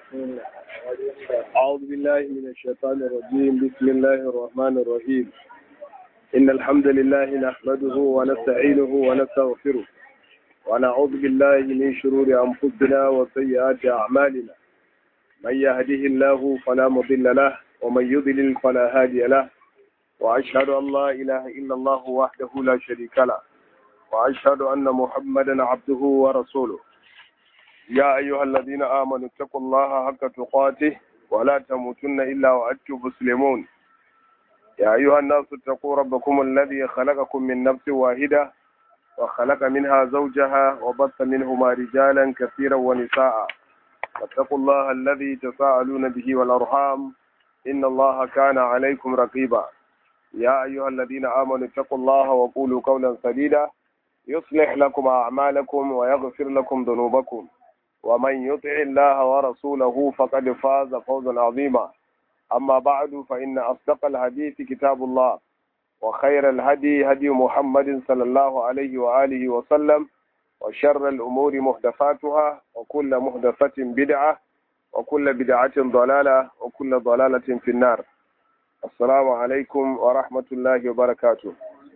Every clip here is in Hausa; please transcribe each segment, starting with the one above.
أعوذ بالله من الشيطان الرجيم بسم الله الرحمن الرحيم إن الحمد لله نحمده ونستعينه ونستغفره ونعوذ بالله من شرور أنفسنا وسيئات أعمالنا من يهده الله فلا مضل له ومن يضلل فلا هادي له وأشهد أن لا إله إلا الله وحده لا شريك له وأشهد أن محمدا عبده ورسوله يا أيها الذين آمنوا اتقوا الله حق تقاته ولا تموتن إلا وأنتم مسلمون يا أيها الناس اتقوا ربكم الذي خلقكم من نفس واحدة وخلق منها زوجها وبث منهما رجالا كثيرا ونساء واتقوا الله الذي تساءلون به والأرحام إن الله كان عليكم رقيبا يا أيها الذين آمنوا اتقوا الله وقولوا قولا سديدا يصلح لكم أعمالكم ويغفر لكم ذنوبكم ومن يطع الله ورسوله فقد فاز فوزا عظيما أما بعد فإن أصدق الحديث كتاب الله وخير الهدي هدي محمد صلى الله عليه وآله وسلم وشر الأمور محدثاتها وكل محدثة بدعة وكل بدعة ضلالة وكل ضلالة في النار السلام عليكم ورحمة الله وبركاته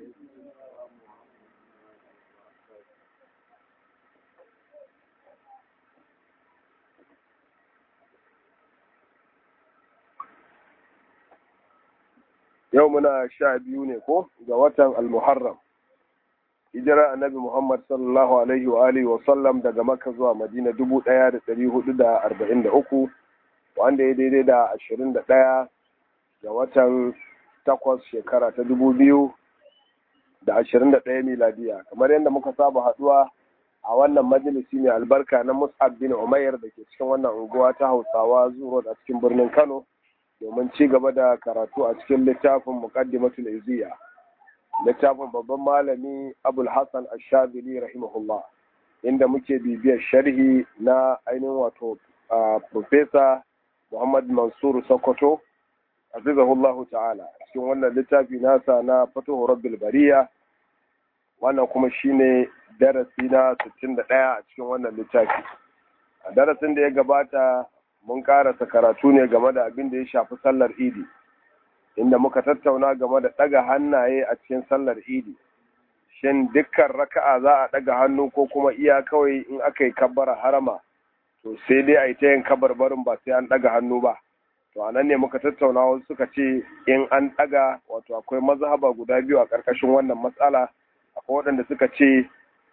yau muna sha biyu ne ko ga watan almuharram hijira annabi muhammad sallallahu alaihi wa alihi wa sallam daga makka zuwa madina dubu ɗaya da ɗari hudu da arba'in da uku wanda ya daidai da ashirin da ɗaya ga watan takwas shekara ta dubu biyu da ashirin da ɗaya miladiya kamar yadda muka saba haɗuwa a wannan majalisi mai albarka na mus'ab bin umair da ke cikin wannan unguwa ta hausawa zuwa a cikin birnin kano domin ci gaba da karatu a cikin littafin muqaddimatul iziya littafin babban malami abul hassan ashabili rahimahullah inda muke bibiyar sharhi na ainihin wato profesa muhammad mansur sokoto azizahullahu ta'ala cikin wannan littafi nasa na fatuhu rabbil bariya wannan kuma shine darasi na 61 a cikin wannan littafi a darasin da ya gabata mun karasa karatu ne game da abin da ya shafi sallar idi inda muka tattauna game da ɗaga hannaye a cikin sallar idi shin dukkan raka'a za a ɗaga hannu ko kuma iya kawai in aka yi kabbara harama to sai dai a yi ta yin kabarbarin ba sai an ɗaga hannu ba to a nan ne muka tattauna wasu suka ce in an ɗaga wato akwai mazhaba guda biyu a ƙarƙashin wannan matsala akwai waɗanda suka ce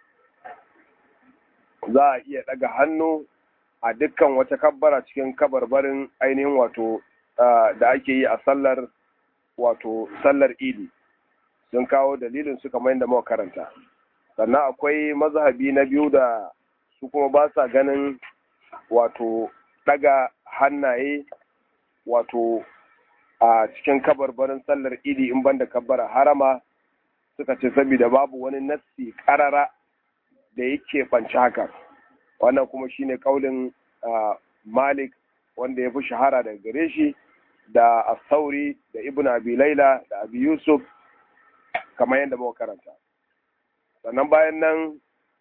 za a iya ɗaga hannu a dukkan wata kabbara cikin kabarbarin ainihin wato da ake yi a sallar wato sallar idi sun kawo dalilin su kamar yadda muka karanta sannan akwai mazhabi na biyu da su kuma ba sa ganin wato daga hannaye wato a cikin kabarbarin sallar idi in banda kabbara harama suka ce saboda babu wani nassi karara da yake banci haka wannan kuma shine kaulin malik wanda ya fi shahara daga gare shi da asauri da ibn abi laila da abi yusuf kamar yadda muka karanta sannan bayan nan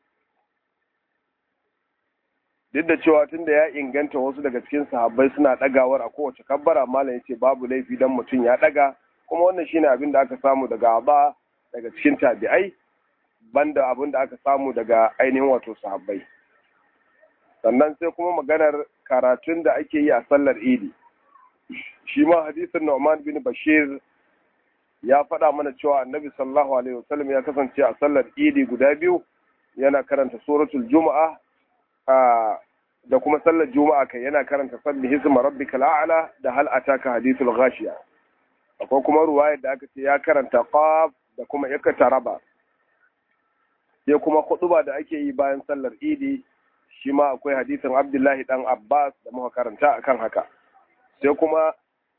duk da cewa tun da ya inganta wasu daga cikin sahabbai suna ɗagawar a kowace kabbara malam ya ce babu laifi dan mutum ya ɗaga kuma wannan shine abin da aka samu daga aba daga cikin tabi'ai banda abin da aka samu daga ainihin wato sahabbai sannan sai kuma maganar karatun da ake yi a sallar idi shi ma hadisin Nu'man bin Bashir ya faɗa mana cewa annabi sallallahu alaihi wasallam ya kasance a sallar idi guda biyu yana karanta suratul juma'a da kuma sallar juma'a kai yana karanta sabbi hisma rabbikal a'la da hal ataka hadithul ghashiya akwai kuma ruwaya da aka ce ya karanta qaf da kuma raba. sai kuma huɗuba da ake yi bayan sallar idi shi ma akwai hadisin abdullahi dan abbas da muka karanta akan haka sai kuma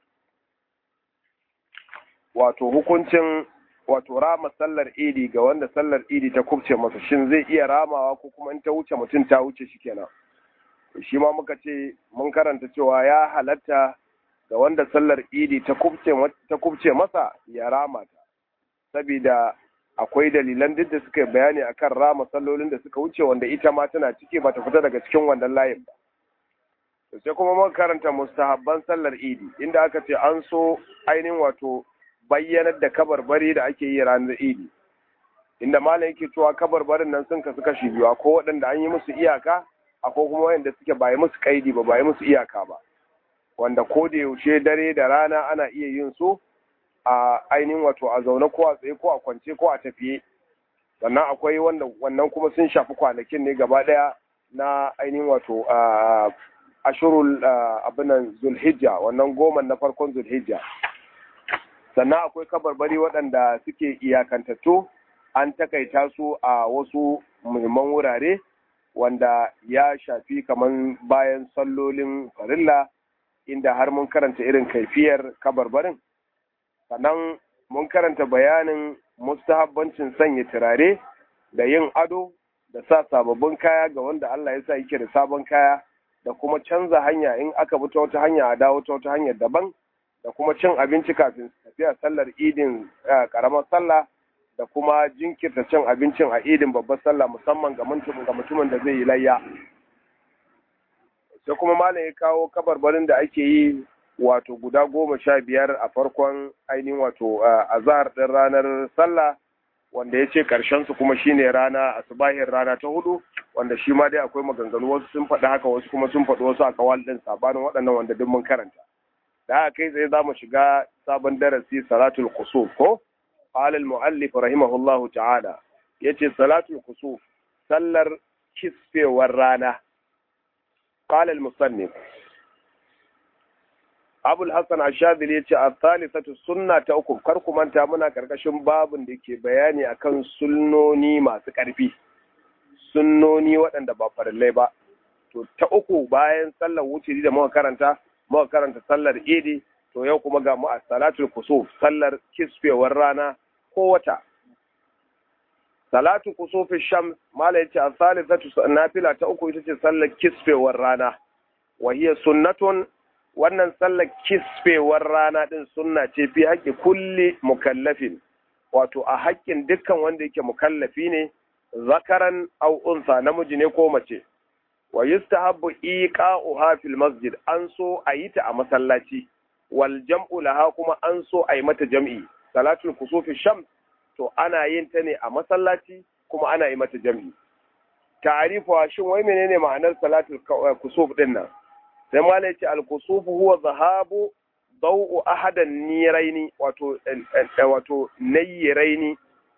wato hukuncin wato rama sallar idi ga wanda sallar idi ta kubce masa shin zai iya ramawa ko kuma in ta wuce mutum ta wuce shi kenan shi ma muka ce mun karanta cewa ya halatta ga wanda sallar idi ta kubce masa ya rama ta saboda akwai dalilan duk da suka bayani akan rama sallolin da suka wuce wanda ita ma tana ciki ba ta fita daga cikin wannan layin ba sai kuma muka karanta mustahabban sallar idi inda aka ce an so ainihin wato bayyanar da kabarbari da ake yi ranar idi inda malam yake cewa kabarbarin nan sun kasu kashi biyu ko waɗanda an yi musu iyaka akwai kuma wanda suke ba yi musu kaidi ba ba yi musu iyaka ba wanda ko da yaushe dare da rana ana iya yin su a ainihin wato a zaune ko a tsaye ko a kwance ko a tafiye sannan akwai wanda wannan kuma sun shafi kwanakin ne gaba ɗaya na ainihin wato ashurul abinan zulhijja wannan goma na farkon zulhijja sannan akwai kabarbari waɗanda suke iyakantattu an takaita su a wasu muhimman wurare wanda ya shafi kamar bayan sallolin farilla inda har mun karanta irin kaifiyar kabarbarin sannan mun karanta bayanin mustahabbancin sanya turare da yin ado da sa sababbin kaya ga wanda Allah ya sa yake da sabon kaya da kuma canza hanya in aka bi ta wata hanya a dawo ta wata hanyar daban da kuma cin abinci kafin tafiya sallar idin karamar sallah da kuma jinkirta cin abincin a idin babbar sallah musamman ga mutumin da zai yi layya sai kuma malam ya kawo kabarbarin da ake yi wato guda goma sha biyar a farkon ainihin wato azahar ɗin ranar sallah wanda ya ce su kuma shine rana asubahin rana ta hudu wanda shi ma dai akwai maganganu wasu sun faɗi haka wasu kuma sun faɗi wasu a kawal ɗin sabanin waɗannan wanda duk mun karanta da haka kai tsaye za mu shiga sabon darasi salatul kusuf ko قال المؤلف رحمه الله تعالى يتي صلاة الكسوف سلر كسف ورانا قال المصنف أبو الحسن الشاذلي يتي الثالثة السنة تأكم كركم أنت منا كركشن باب ديكي بياني أكن سنوني ما سكرفي sunnoni waɗanda ba farillai ba to ta uku bayan sallar wuce da muka karanta muka karanta sallar idi to yau kuma ga mu a salatul kusuf sallar kisfewar rana ko wata salatu kusufi shams mala yace a salisatu nafila ta uku ita ce sallar kisfewar rana wa hiya sunnatun wannan sallar kisfewar rana din sunna ce fi haƙƙi kulli mukallafin wato a haƙƙin dukkan wanda yake mukallafi ne zakaran aw unsa namiji ne ko mace wa yustahabbu iqa'uha fil masjid an so a yi ta a masallaci wal jam'u laha kuma an so a yi mata jam'i salatul kusufi shams to ana yin ta ne a masallaci kuma ana yi mata jam'i ta'arifu shin wai menene ma'anar salatul kusuf din nan sai ma ce al kusuf huwa zahabu daw'u ahadan niraini wato wato nayyiraini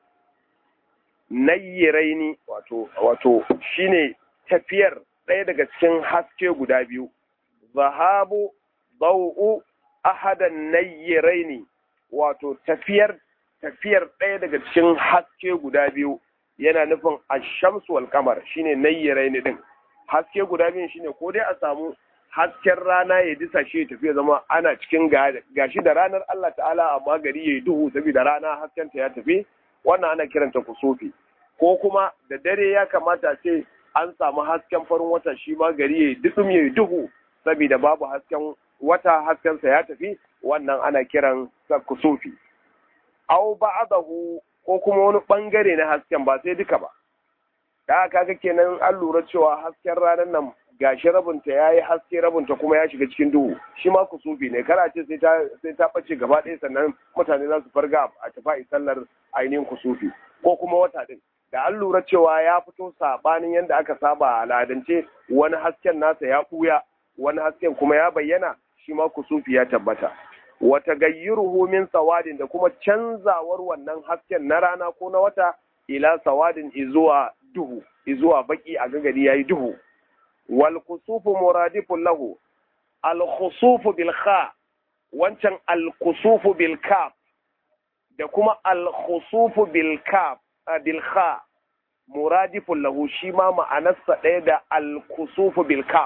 nayyiraini wato wato shine tafiyar ɗaya daga cikin haske guda biyu zahabu daw'u ahadan nayyiraini wato tafiyar tafiyar ɗaya daga cikin haske guda biyu yana nufin ashamsu wal kamar shine nayyiraini din haske guda biyun shine ko dai a samu hasken rana ya disa shi ya tafi zama ana cikin gashi da ranar Allah ta'ala amma gari ya yi duhu saboda rana hasken ta ya tafi wannan ana kiranta kusufi ko kuma da dare ya kamata ce an samu hasken farin wata shi ma gari ya yi dukum ya yi duhu saboda babu hasken wata haskensa ya tafi wannan ana kiran sa kusufi aw ba'dahu ko kuma wani bangare na hasken ba sai duka ba da kaga kenan an lura cewa hasken ranar nan gashi rabinta ya yi haske rabinta kuma ya shiga cikin duhu shi ma kusufi ne kara ce sai ta sai ta bace gaba ɗaya sannan mutane za su farga a tafi sallar ainihin kusufi ko kuma wata din da an lura cewa ya fito sabanin yadda aka saba a al'adance wani hasken nasa ya ɓuya wani hasken kuma ya bayyana shi ma kusufi ya tabbata wata gayyuruhu min sawadin da kuma canzawar wannan hasken na rana ko na wata ila sawadin izuwa duhu izuwa baki a gagari yayi duhu wal kusufu muradifun lahu al khusufu bil kha wancan al kusufu bil kaf da kuma al khusufu bil kaf bil kha muradifun lahu shi ma ma'anarsa ɗaya da al kusufu bil kaf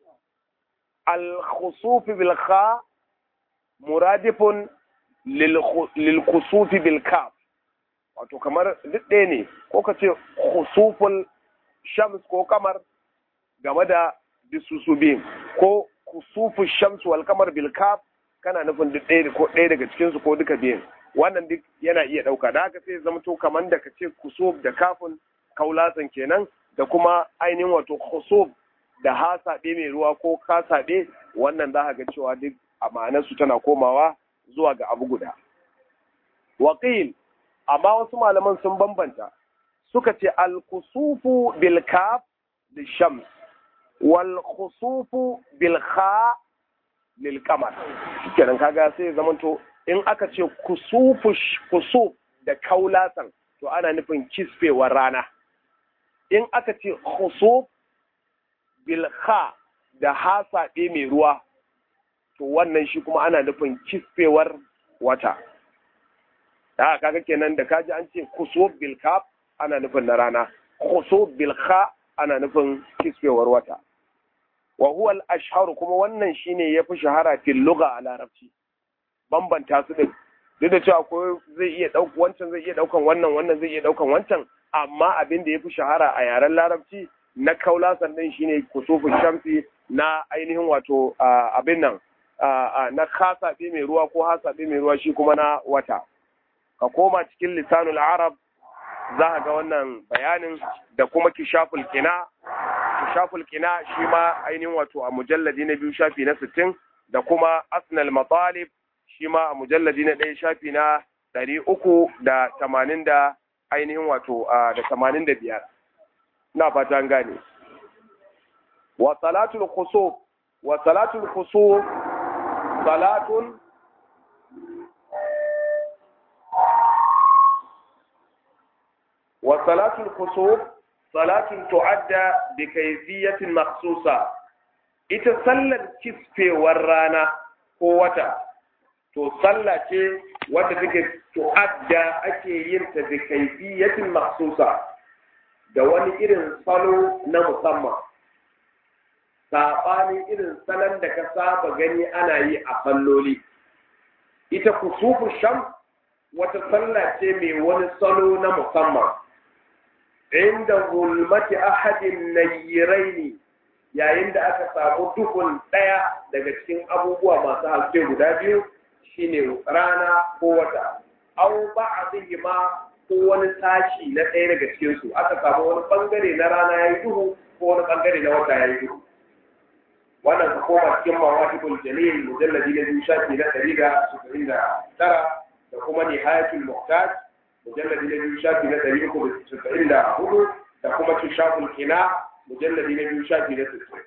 al khusufu bil kha muradifun lil kusufi bil kaf wato kamar duk ɗaya ne ko ka ce khusuful shams ko kamar game da bisusu biyun ko kusuful shams wal kamar bil kaf kana nufin duk ɗaya ko ɗaya daga cikin su ko duka biyun wannan duk yana iya ɗauka da haka sai zama to kamar da ka ce kusuf da kafin kaulasan kenan da kuma ainihin wato khusuf da hasaɓe mai ruwa ko kasaɓe wannan za ga cewa duk a ma'anarsu tana komawa zuwa ga abu guda waƙil amma wasu malaman sun bambanta suka ce al-kusufu bil kaf lil shams wal khusufu bil kha lil qamar kenan kaga sai zamanto in aka ce kusufu kusuf da kaulasan to ana nufin kisfewar rana in aka ce khusuf bil kha da hasaɓe mai ruwa to wannan shi kuma ana nufin kisfewar wata da kaga kenan da kaji an ce kusuf bil kaf ana nufin na rana khusuf bil kha ana nufin kisfewar wata wa huwa al ashharu kuma wannan shine yafi shahara fil lugha a larabci bambanta su din duk da cewa ko zai iya daukan wancan zai iya daukan wannan wannan zai iya daukan wancan amma abin da yafi shahara a yaren larabci na kaula sannan shine kusufu shamsi na ainihin wato abin nan na kasaɓe mai ruwa ko hasaɓe mai ruwa shi kuma na wata ka koma cikin lisanul arab za ka ga wannan bayanin da kuma kishaful kina kishaful kina shi ma ainihin wato a mujalladi na biyu shafi na sittin da kuma asnal matalib shi ma a mujalladi na ɗaya shafi na ɗari uku da tamanin da ainihin wato da tamanin da biyar na fata an gane wa salatul khusuf wa salatul khusuf salatun وصلاة الخسوف صلاة تعدى بكيفية مخصوصة ita sallar kisfewar rana ko wata to sallah ce wadda take tu'adda ake yin ta da kaifiyatin maksusa da wani irin salo na musamman saɓanin irin salon da ka saba gani ana yi a salloli ita kusufu sham wata sallah ce mai wani salo na musamman inda gulmati ahadin nayyiraini yayin da aka samu duhun ɗaya daga cikin abubuwa masu haske guda biyu shine rana ko wata au ba'dhihi ma ko wani sashi na ɗaya daga cikin su aka samu wani bangare na rana yayi duhu ko wani bangare na wata yayi duhu wannan ka koma cikin mawaqibul jalil mujalladi na biyu shafi na ɗari da sufuri da tara da kuma nihayatul muhtaj mujalladi na biyu shafi na ɗari uku da sufuri da hudu da kuma kishaful kina mujalladi na biyu shafi na sittin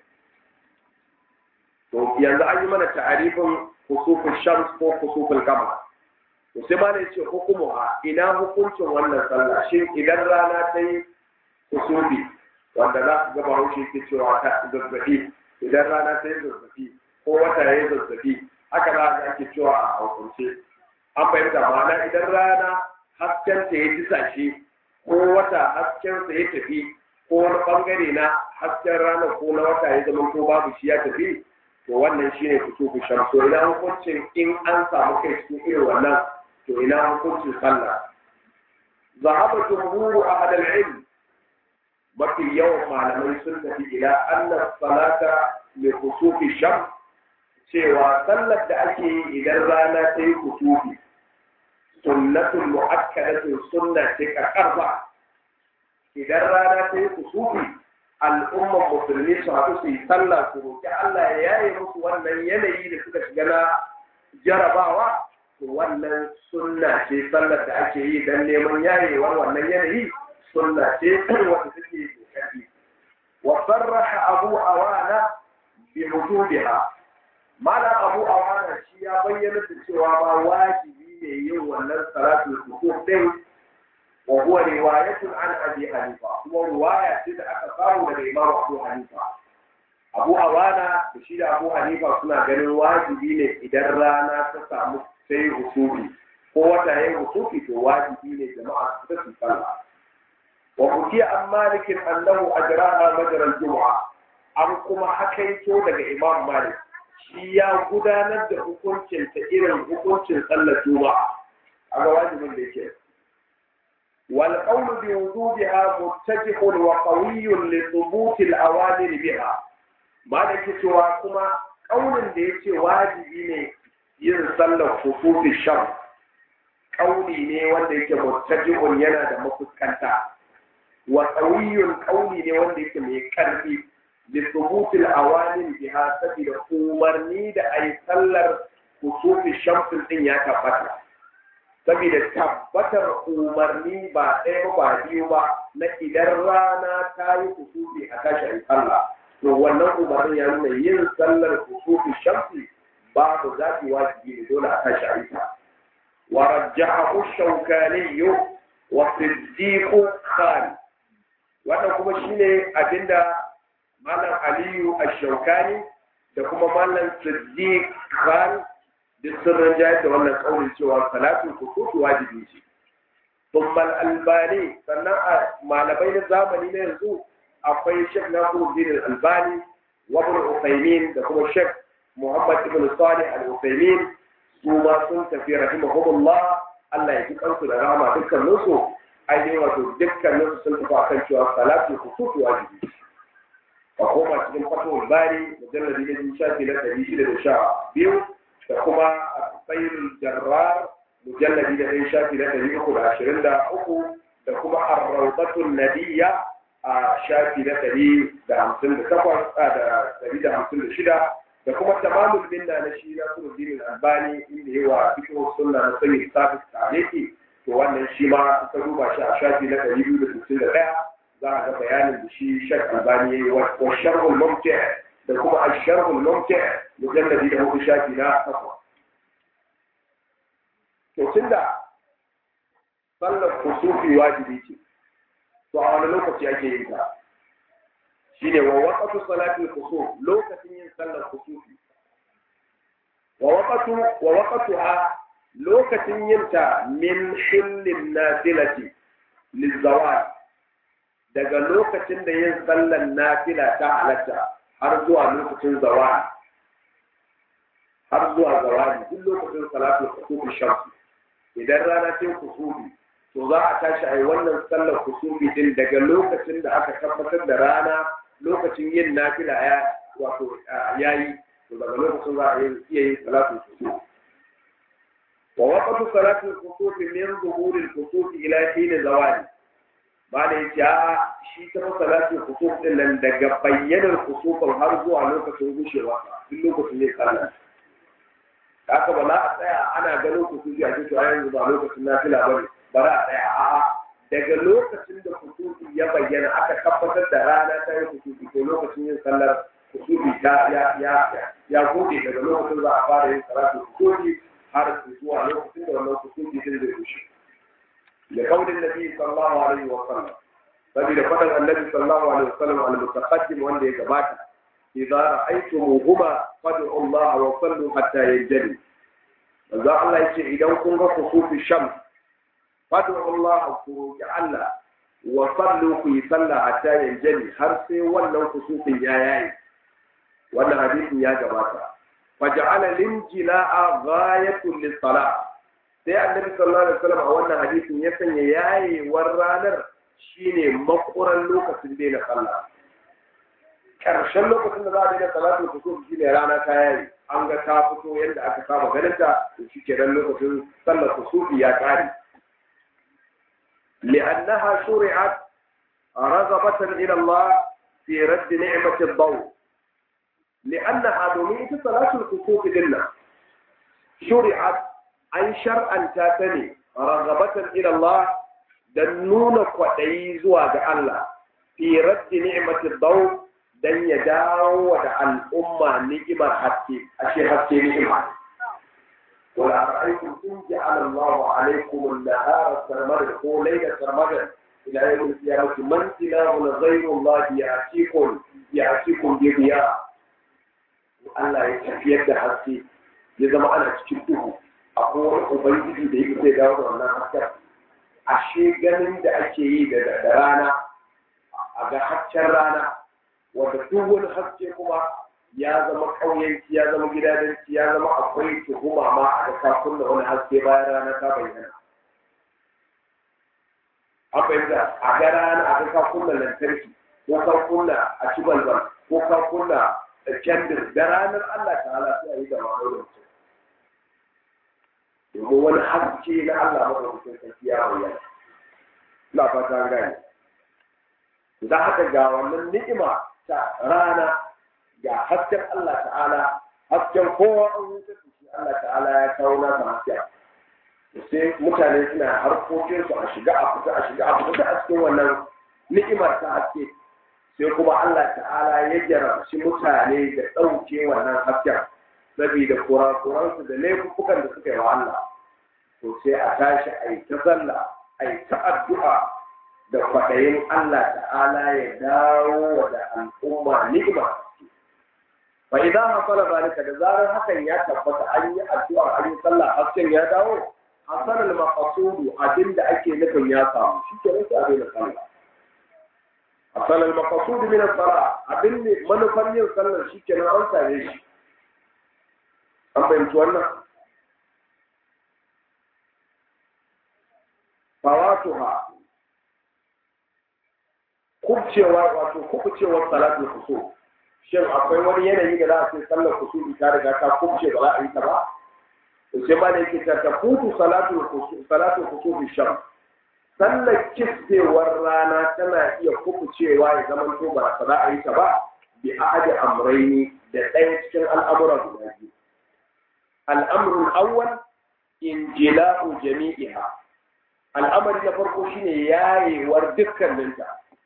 to yanzu an yi mana ta'arifin kusufin shams ko kusufin kama to sai ma ne ce hukumu a ina hukuncin wannan sallah shin idan rana ta yi kusufi wanda za su gaba haushe ke cewa ta zazzabi idan rana ta yi zazzabi ko wata ya yi zazzabi haka za a ake cewa a hausance an fahimta ma'ana idan rana hasken ta ya disashe ko wata hasken sa ya tafi ko wani bangare na hasken ranar ko na wata ya zama ko babu shi ya tafi to wannan shine kusufu shams to ina hukuncin in an samu kai cikin irin wannan to ina hukuncin sallah zahaba jumhuru ahad al-ilm mafi yawan malamai sun tafi ila anna salata li kusufi shams cewa sallar da ake yi idan rana ta yi kusufi sunnatul mu'akkadatun sunna ce karkarba idan rana ta yi kusufi al'umman musulmi su haɗu su yi sallah su roƙi Allah ya yaye musu wannan yanayi da suka shiga na jarabawa to wannan sunna ce sallar da ake yi don neman yayewar wannan yanayi sunna ce wanda take kokari wa sarraha abu awana bi wujubiha malam abu awana shi ya bayyana da cewa ba wajibi ne yin wannan salatul kusuf din وهو رواية عن أبي حنيفة هو رواية إذا أكثر من الإمام أبو حنيفة أبو أوانا بشير أبو حنيفة سنة ganin wajibi ne idan rana ta samu sai husufi ko wata yayin husufi to wajibi ne jama'a su ta sallah wa kuki an malikin annahu ajraha majra al-jum'a an kuma hakaito daga imam malik shi ya gudanar da hukuncin ta irin hukuncin sallar juma'a a ga wajibin da yake والقول بوجوبها متجه وقوي لثبوت الأوامر بها ما لك سوى كما قول da yace wajibi ne yin sallar kusufi sham kauli ne wanda yake muttajihun yana da mafuskanta wa qawiyun kauli ne wanda yake mai karfi da subutul awanin biha saboda umarni da a yi sallar kusufi shamsin din ya tabbata saboda tabbatar umarni ba ɗaya ba biyu ba na idan rana ta yi kusufi a tashi sallah to wannan umarnin ya nuna yin sallar kusufi shamsi babu zafi wajibi ne dole a tashi a ta wa rajjahu shawkani wa siddiqu khan wannan kuma shine abinda malam aliyu ash-shawkani da kuma malam siddiq khan duk sun rinjaye da wannan kaurin cewa salatul kusufi wajibi ce ثم الألباني sannan a malamai na zamani na yanzu akwai Sheikh Nasiruddin Al-Albani wa Ibn Uthaymeen da kuma Sheikh Muhammad Ibn Salih Al-Uthaymeen su ma sun tafi rahimahumullah Allah ya ji kansu da rahama dukkanin su ainihin wato dukkanin su sun tafi akan cewa salatu kusufi wajibi a koma cikin fatul bari mujalladi na biyu shafi na ɗari shida da sha biyu da kuma a tsayin jarrar mujalladi da ɗaya shafi na ɗari uku da ashirin da uku da kuma arrautatun nadiya a shafi na ɗari da hamsin da takwas da ɗari da hamsin da shida da kuma tamamul minna na shi na suruddin albani inda yawa cikin sunna na sayyid sabis tariki to wannan shi ma ka duba shi a shafi na ɗari biyu da sittin da ɗaya za a ga bayanin da shi shak albani ya yi wa sharhul mumti da kuma a sharhul mumti mujalladi da hudu shafi na takwas to tunda sallar kusufi wajibi ce to a wani lokaci ake yin ta shine wa waqtu salatul kusuf lokacin yin sallar kusufi wa waqtu wa waqtuha lokacin yin ta min hillin nafilati lizawal daga lokacin da yin sallar nafila ta halatta har zuwa lokacin zawal har zuwa zawali duk lokacin salatul kusufi shamsi idan rana ce kusufi to za a tashi a yi wannan sallar kusufi din daga lokacin da aka tabbatar da rana lokacin yin nafila ya wato yayi to daga lokacin za a iya yin salatul kusufi wa waqtu salatul kusufi min zuhuril kusufi ila hin zawali ba da yake a shi ta salatul kusuf din nan daga bayyanar kusufin har zuwa lokacin gushewa duk lokacin ne sallah haka ba za a tsaya ana ganin kusufi a cikin yanzu ba lokacin nafila ba ne ba za a tsaya a'a daga lokacin da kusufi ya bayyana aka tabbatar da rana ta yi kusufi ko lokacin yin sallar kusufi ta ya ya ya gode daga lokacin za a fara yin salatu kusufi har zuwa lokacin da wannan kusufi din zai rushe da kaulin nabi sallallahu alaihi wa sallam saboda fadan annabi sallallahu alaihi wa sallam al-mutaqaddim wanda ya gabata إذا رأيتموهما فادعوا الله وصلوا حتى ينجلي manzo Allah yace idan kun ga kusufi sham fadu Allah ku ya Allah wa sallu ku yi sallah hatta yanjali har sai wannan kusufin ya yayi wannan hadisin ya gabata faja'ala linjila'a ghayatun lis-salah sai annabi sallallahu alaihi wasallam a wannan hadisin ya sanya yayewar ranar shine makuran lokacin da na sallah karshen lokacin da za a daina salatu kusuf shine rana ta yayi an ga ta fito yadda aka saba ganin ta to shi kenan lokacin sallar kusufi ya kare li'annaha shuri'at raghabatan ila Allah fi radd ni'mati ad-daw li'annaha domin ita salatul kusuf dinna shuri'at an shar'anta ta ne raghabatan ila Allah dan nuna kwaɗayi zuwa ga Allah fi radd ni'mati ad-daw dan ya dawo da al'umma ni'imar haske ashe haske ni'ima wala ra'aytum in ja'ala Allahu alaykum an-nahara sarmadan ko layla sarmadan ila yawm al-qiyamati man ilahun ghayru Allah ya'tikum ya'tikum bi diya Allah ya tafiyar da haske ya zama ana cikin duhu akwai wani ubangiji da yake zai dawo da wannan hasken ashe ganin da ake yi da rana a ga hasken rana wanda duk wani haske kuma ya zama ƙauyenci ya zama gidajenci ya zama akwai tuhuma ma a ga ka kunna wani haske bayan rana ta bayyana an fahimta a ga rana a ga ka kunna lantarki ko ka kunna a ci balbal ko ka kunna kendir da ranar Allah ta hala sai a yi da ma'aurin mutum domin wani haske na Allah madaukakin sarki ya bayyana ina fata gane da haka ga wannan ni'ima ta rana ga hasken Allah ta'ala hasken kowa an huta shi Allah ta'ala ya kawo nasa hasken sai mutane suna harkokinsu a shiga a fita a shiga a fita a cikin wannan ni'imar ta haske sai kuma Allah ta'ala ya jarabci mutane da ɗauke wannan hasken saboda kurakuransu da laifukan da suka yi wa Allah to sai a tashi a yi ta sallah a yi ta addu'a da kwaɗayin Allah ta'ala ya dawo da al'umma ni'ima fa idan hasala zalika da zarar hakan ya tabbata an yi addu'a an yi sallah hasken ya dawo hasal al-maqsudu abinda ake nufin ya samu shi ke nake abin da sallah hasal al-maqsudu min as-salah abin ne manufar yin sallar shi ke nan an same shi an fahimci wannan fawatuha kubcewa wato kubcewar salatul kusur shin akwai wani yanayi da za a ce sallar kusur ta riga ta kubce ba za a yi ta ba sai ma da yake ta futu salatul kusur salatul kusur sham sallar kistewar rana tana iya kubcewa ya zama to ba za a yi ta ba bi ahadi amraini da ɗaya cikin al'amuran guda biyu al'amrul awwal injila'u jami'iha al'amari na farko shine yayewar dukkaninta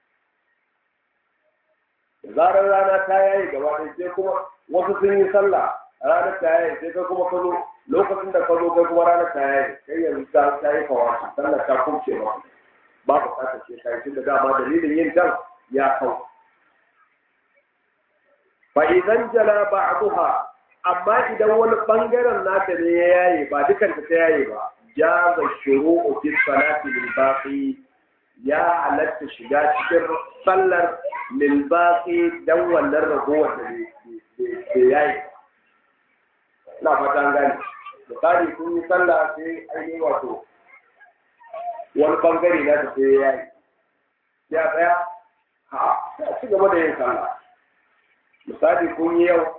da zarar rana ta yaye gaba ɗaya sai kuma wasu sun yi sallah ranar ta yaye sai kai kuma ka zo lokacin da ka zo kai kuma ranar ta yaye kai yanzu ta ta yi kawaci sallar ta kumce ba ba bukatar ce ta yi da dama dalilin yin can ya kau fa idan jala ba'daha amma idan wani bangaren nata ne ya yaye ba dukan ta yaye ba jaza shuru'u fi salati lil baqi ya halatta shiga cikin sallar lil baqi dan wannan ragowar da ke yayi ina fata an gane misali kun yi sallah sai ainihin wato wani bangare na ta sai yayi ya tsaya ha sai ci gaba da yin sallah misali kun yi yau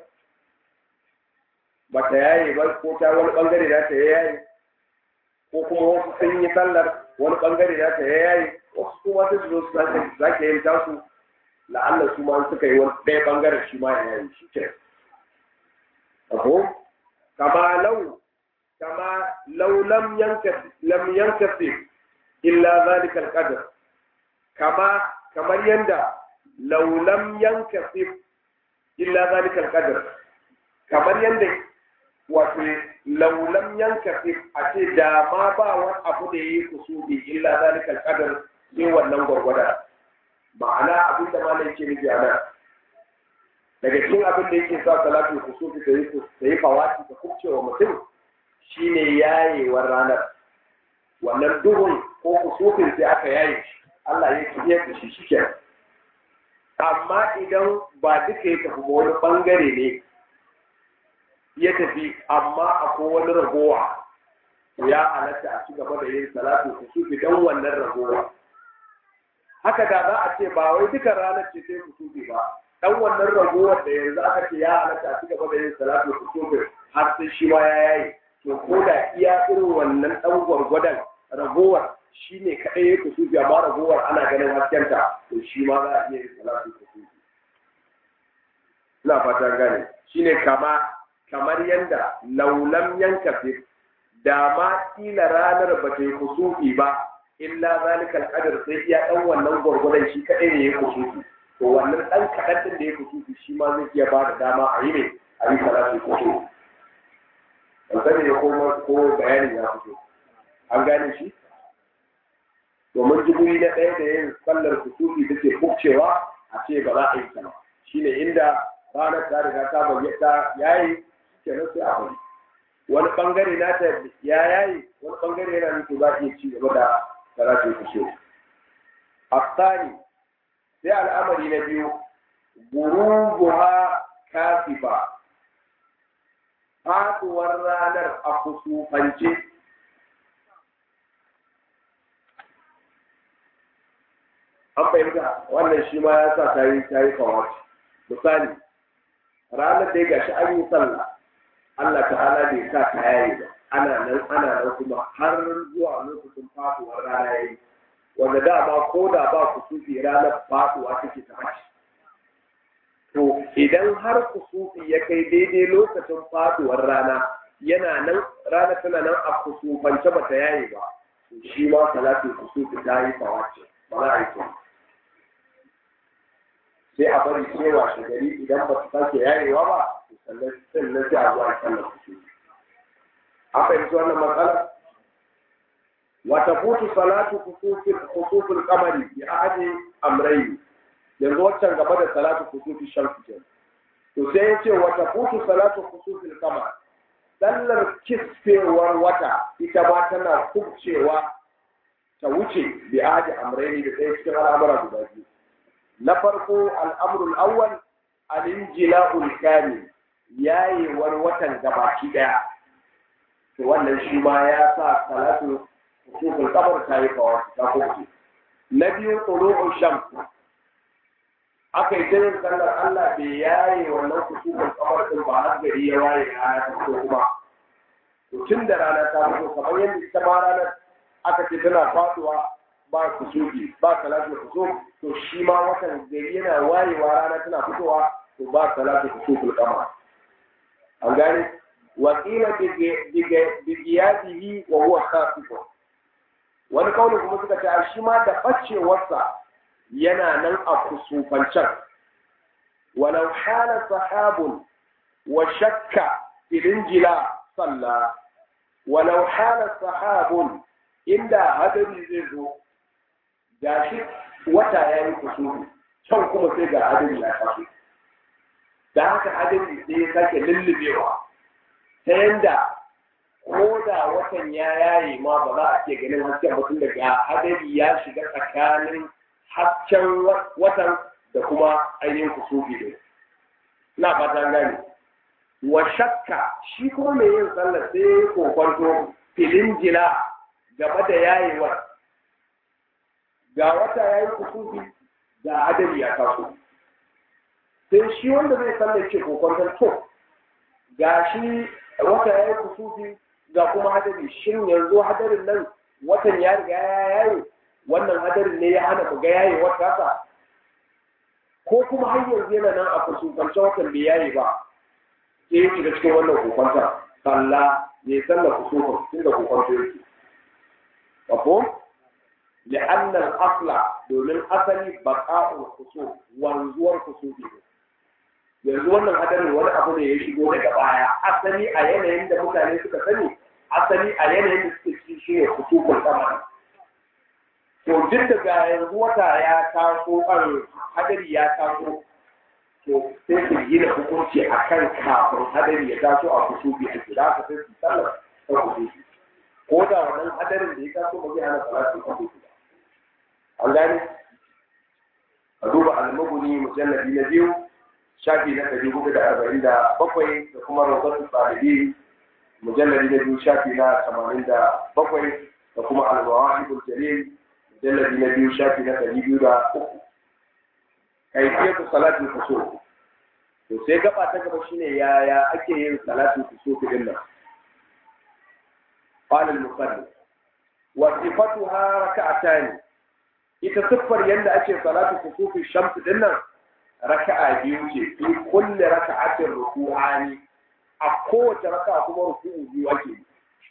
ba ta yaye ba ko ta wani bangare na ta yayi ko kuma wasu sun yi sallar wani bangare na ta yayi wasu kuma sai su zo su zake yin tasu la'alla su ma suka yi wani ɗaya bangaren shi ma ya yayi shi ke aho kama lau kama lau lam yanka lam yankasi illa zalika alqadar kama kamar yanda lau lam yankasi illa zalika alqadar kamar yanda wato laulam yanka a ce da ma ba wani abu da yi kusuri illa zalikal qadar sai wannan gwargwada ma'ana abin da malai yake nufi a nan daga cikin abin da yake sa salatu kusuri da yi da yi fawati da kubcewa mutum shine yayewar ranar wannan duhun ko kusufin sai aka yaye Allah ya kiyar da shi shike amma idan ba duka ya tafi wani bangare ne ya tafi amma akwai wani ragowa ya halatta a ci gaba da yin salatu kusufi don wannan ragowa haka da za a ce ba wai duka ranar ce sai kusufi ba dan wannan ragowar da yanzu aka ce ya halatta a ci gaba da yin salatu kusufi har sai shi ma ya yayi to ko da iya irin wannan dan gwargwadon ragowar shi ne kaɗai ya kusufi amma ragowar ana ganin haskenta to shi ma za a iya yin salatu kusufi ina fata gane shine kama kamar yadda laulam yanka fi da ma kila ranar ba ta yi kusufi ba illa zalika alqadar sai iya dan wannan gwargwadon shi kadai ne ya kusufi to wannan dan kadan din da ya kusufi shi ma zai iya ba da dama a yi ne a yi salatu kusufi ban sani ne ko ko bayani ya fito an gane shi domin jiburi na ɗaya da yin sallar kusufi da ke kubcewa a ce ba za a yi sama shine inda ranar ta riga ta bayyana yayi kenan sai a bari wani bangare na ta ya yayi wani bangare yana nufin za iya ci gaba da karatu ku so asani sai al'amari na biyu gurubuha kasifa faduwar ranar a kusufance an fahimta wannan shi ma ya sa ta yi ta yi kawaci misali ranar da ya gashi an yi sallah Allah ta'ala bai sa ta yayi ba ana nan ana nan kuma har zuwa lokacin faduwar rana yayi wanda da ba ko da ba ku sufi ranar faduwa take ta mace to idan har kusufi ya kai daidai lokacin faduwar rana yana nan rana tana nan a kusufance ba ta yayi ba shi ma salatin kusufi ta yi fawace ba za a yi kyau sai a bari cewa shi gari idan ba ta sake yayewa ba sannan sannan sai a zuwa sallar kusufi a fahimci wannan matsala wata futu salatu kusufin kamari bi ahadi amrayi yanzu waccan gaba da salatu kusufi shamsu ke to sai ya ce wata futu salatu kusufin kamar sallar kisfewar wata ita ma tana kubcewa ta wuce bi ahadi amrayi da ɗaya cikin al'amura guda biyu na farko al'amrul awwal al-injila'ul kamil yayewar watan gabaki daya to wannan shi ma ya sa salatu kusufin kamar ta yi kawai ta kubce na biyu tulu'ul shams aka yi yin sallar Allah bai yaye wannan kusufin kamar din ba har gari ya waye rana ta fito kuma tun da rana ta fito kamar yadda ita ma ranar aka ce tana faduwa ba kusufi ba salatu kusuf to shi ma watan gari yana wayewa rana tana fitowa to ba salatu kusufin kamar an gane wakila bigiyadihi wa huwa safiqun wani kaunin kuma suka ce shi ma da bacewarsa yana nan a kusufancen walau hala sahabun wa shakka filin jila salla walau hala sahabun inda hadari zai zo ga shi wata ya yi kusufi can kuma sai ga hadari ya taso da haka hadari sai ya sake lullubewa ta yanda ko da watan ya yaye ma ba za a ke ganin hasken mutum daga hadari ya shiga tsakanin hasken watan da kuma ainihin kusufi ne na fata gane wa shakka shi kuma mai yin sallar sai ya kokwanto filin jila game da yayewar ga wata ya yi kusufi ga hadari ya taso sai shi wanda zai sallar ce kokwanton to ga shi wata ya yi kusufi ga kuma hadari shin yanzu hadarin nan watan ya riga ya yaye wannan hadarin ne ya hana mu ga yaye wata sa ko kuma har yanzu yana nan a kusufance watan bai yaye ba sai ya shiga cikin wannan kokonta kalla ya salla kusufin tunda kokonta yake wafo لأن الأصل domin asali baƙa'ul kusuf wanzuwar kusufi yanzu wannan hadarin wani abu ne ya shigo daga baya asali a yanayin da mutane suka sani asali a yanayin da suke ci shi ne kusufin sama to duk daga yanzu wata ya taso kan hadari ya taso to sai su gina hukunci a kan kafin hadari ya taso a kusufi a gida ka sai su sallar ta kusufi ko da wannan hadarin da ya taso ba zai hana salatu kusufi ba an gane a duba almaguni mujalladi na biyu shafi na ɗari hudu da arba'in da bakwai da kuma rawatun ɗalibi mujalladi na biyu shafi na tamanin da bakwai da kuma almawahibul jalil mujalladi na biyu shafi na ɗari biyu da uku kaifiyatu salatin kusur to sai gaba ta gaba shine yaya ake yin salatin kusur din nan قال المصلي وصفتها ركعتان ita siffar yadda ake salatu kusufi shamsu din nan raka'a biyu ce fi kulli raka'atin ruku'ani a kowace raka'a kuma ruku'u biyu ake yi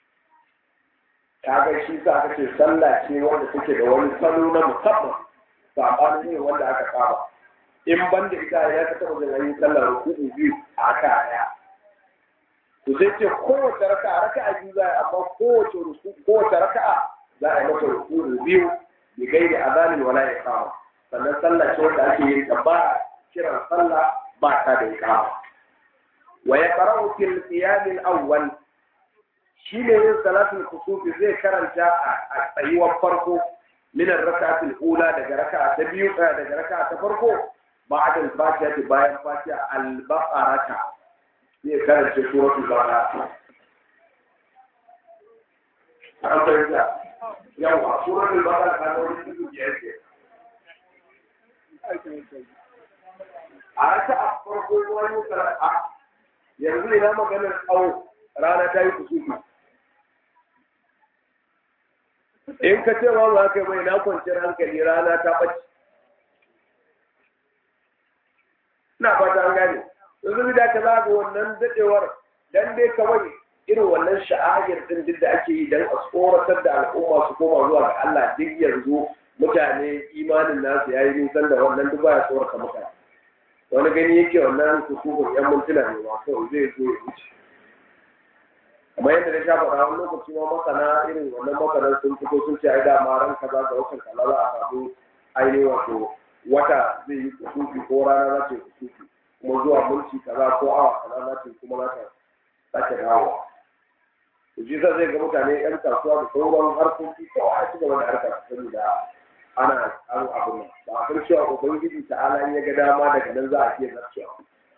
kaga shi sa aka ce sallah ce wanda take da wani salo na musamman sabanin ne wanda aka saba in ban da ita ya ka taba da yin sallar ruku'u biyu a aka daya to sai ce kowace raka'a raka'a biyu za a amma kowace ruku kowace raka'a za a yi mata ruku'u biyu bi gairi azanin wala iqama sannan sallah ce wanda ake yin ta ba kiran sallah ba ta da iqama wa yaqra'u fil qiyam al awwal shi ne yin salatul kusufi zai karanta a tsayuwar farko min ar-rak'ati al-ula daga raka'a ta biyu daga raka'a ta farko ba'da al-fatiha bayan fatiha al-baqarata zai karanta suratul baqara an fahimta yawa suratul baqara ta wani cikin biyar ke a raka'a farko wani sara'a yanzu ina maganar tsawo rana ta yi kusufi in ka ce ba za ka yi mai na kwanciyar hankali rana ta ɓace ina fata an gane yanzu da ka za ga wannan dadewar dan dai kawai irin wannan sha'ayar din duk da ake yi dan a tsoratar da al'umma su koma zuwa ga Allah duk yanzu mutane imanin nasu yayi nisan da wannan duk baya tsorata mutane wani gani yake wannan kusukun yan mintuna ne ba kawai zai zo ya wuce kamar yadda na sha faɗa wani lokaci ma masana irin wannan masanan sun fito sun ce ai dama ran kaza ga watan kaza za a samu ainihin wato wata zai yi kusufi ko rana za ta yi kusufi kuma zuwa mulki kaza ko awa kaza za ta yi kuma za ta sake dawowa to shi zai ga mutane yan kasuwa da sauran harkoki ko a ci gaba da harkar saboda ana an abin nan ba a san cewa ubangiji ta'ala ya ga dama daga nan za a iya zarcewa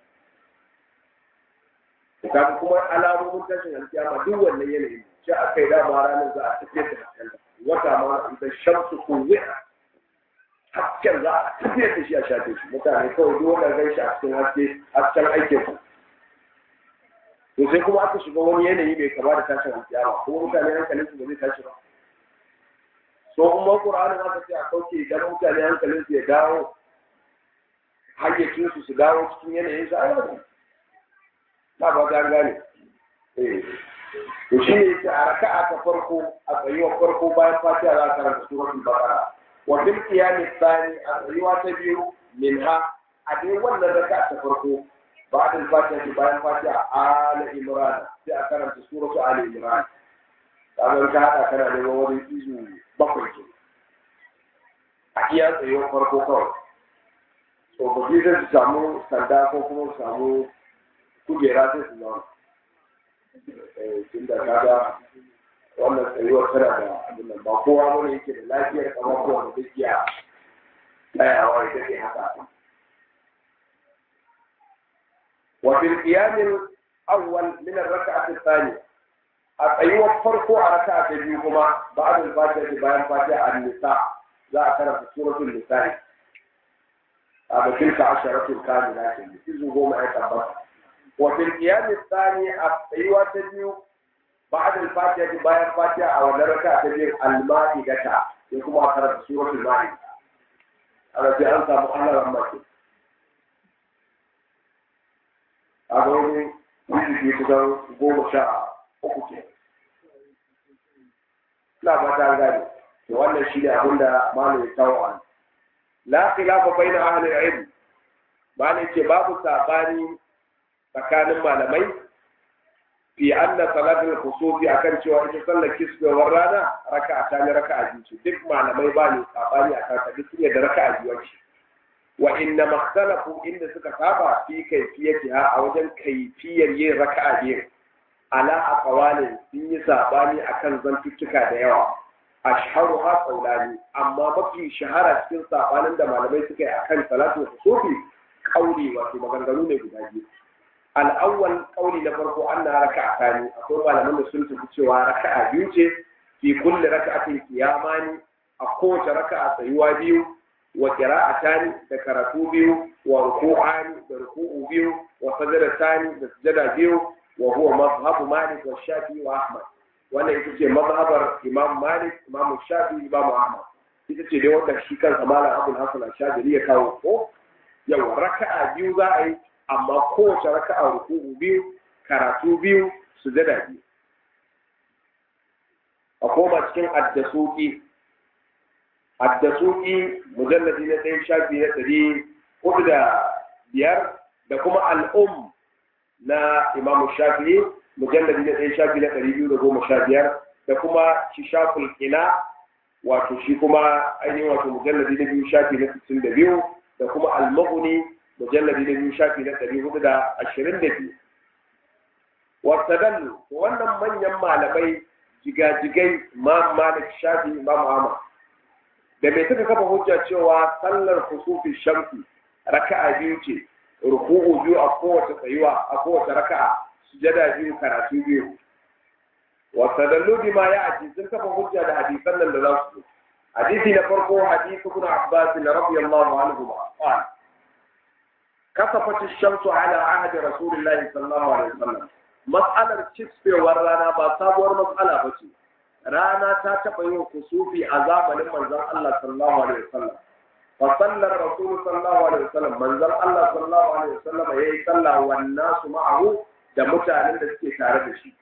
kaga kuma alamomin tashin alkiyama duk wannan yanayin shi a kai dama ranar za a tafiyar da hasken wata ma idan shamsu kuwi hasken za a tafiyar da shi a shafe shi mutane kawai duk wanda gan shi a cikin haske hasken aikin su to sai kuma aka shiga wani yanayi mai kama da tashin alkiyama kuma mutane hankalin su ba zai tashi ba so kuma qur'anin aka ce a kauce idan mutane hankalin su ya dawo hayyacin su su dawo cikin yanayin su ai ba ba ta gane to shi ne yake a raka'a ta farko a tsayuwar farko bayan fatiha za a karanta suratul baqara wa bil qiyam thani a tsayuwa ta biyu minha a dai wannan raka'a ta farko بعد الفاتحة bayan fatiha ala imran sai a karanta suratu ali imran kaga ka hada kana da wani izu bakwai ke a iya tsayuwar farko kawai to ba zai samu sanda ko kuma samu kujera sai su zama tun da kaga wannan tsayuwar tana da abin nan ba kowa wani yake da lafiyar kamar kowa da duk ya tsayawa ya take haka وفي القيام الأول من الركعة الثانية الأيوة فرقوا على ركعة اليوم بعد الفاتحة بيان فاتحة النساء ذا كان في سورة النساء هذا تلك عشرة كاملة إذ هو ما يتبقى وفي القيام الثاني أيوة تبيو بعد الفاتحة بيان فاتحة أو الركعة تبيو المائدة يكون أخرى في سورة المائدة هذا في أنت مؤلم رمضان a ga wani wani kusan goma sha uku ke ina ba ta gane to wannan shi ne abin da malam ya kawo an la khilafa baina ahli ilm malam ce babu sabani tsakanin malamai fi anna salatul khusufi akan cewa ita sallar kisbewar rana raka'a ta ne raka'a biyu duk malamai ba ne sabani akan ta duk ne da raka'a biyu ce wa inna makhtalafu inda suka saba fi kaifiyatiha a wajen kaifiyar yin raka'a biyu ala aqwalin sun yi sabani akan zantuttuka da yawa ashharu ha qawlani amma mafi shahara cikin sabanin da malamai suka yi akan salatu sufi kauli wato maganganu ne guda biyu al-awwal kauli na farko anna raka'a ne akwai malaman da sun tafi cewa raka'a biyu ce fi kulli raka'atin qiyamani a kowace raka'a tsayuwa biyu wa qira'atani da karatu biyu wa ruku'ani da ruku'u biyu wa sajadatani da sujada biyu wa huwa mazhabu Malik wa Shafi'i wa Ahmad wannan ita ce mazhabar Imam Malik Imam Shafi'i Imam Ahmad ita ce dai wanda shi kansa Malam Abdul Hasan Al-Shadili ya kawo ko yawa raka'a biyu za a yi amma kowace raka'a ruku'u biyu karatu biyu sujada biyu a koma cikin addasuki addasuki mujalladi na ɗaya shafi na ɗari hudu da biyar da kuma al'um na imam shafi'i mujalladi na ɗaya shafi na ɗari biyu da goma sha biyar da kuma shishaful ina wato shi kuma ainihin wato mujalladi na biyu shafi na sittin da biyu da kuma al-mughni mujalladi na biyu shafi na ɗari hudu da ashirin da biyu wasadallu wannan manyan malamai jigajigai imam malik shafi imam ahmad da mai suka kafa hujja cewa sallar kusufi shamsi raka'a biyu ce ruku'u biyu a kowace tsayuwa a kowace raka'a sujada biyu karatu biyu wa sadallu bima ya'ti sun kafa hujja da hadisan nan da za su hadisi na farko hadisi ibn abbas radiyallahu anhu qala kasafat ash-shamsu ala ahdi rasulillahi sallallahu alaihi wasallam mas'alar kisfewar rana ba sabuwar mas'ala ba ce rana ta taɓa yin kusufi a zamanin manzon Allah sallallahu alaihi wasallam fa sallar rasul sallallahu alaihi wasallam manzon Allah sallallahu alaihi wasallam yayi sallah wan nasu ma'ahu da mutanen da suke tare da shi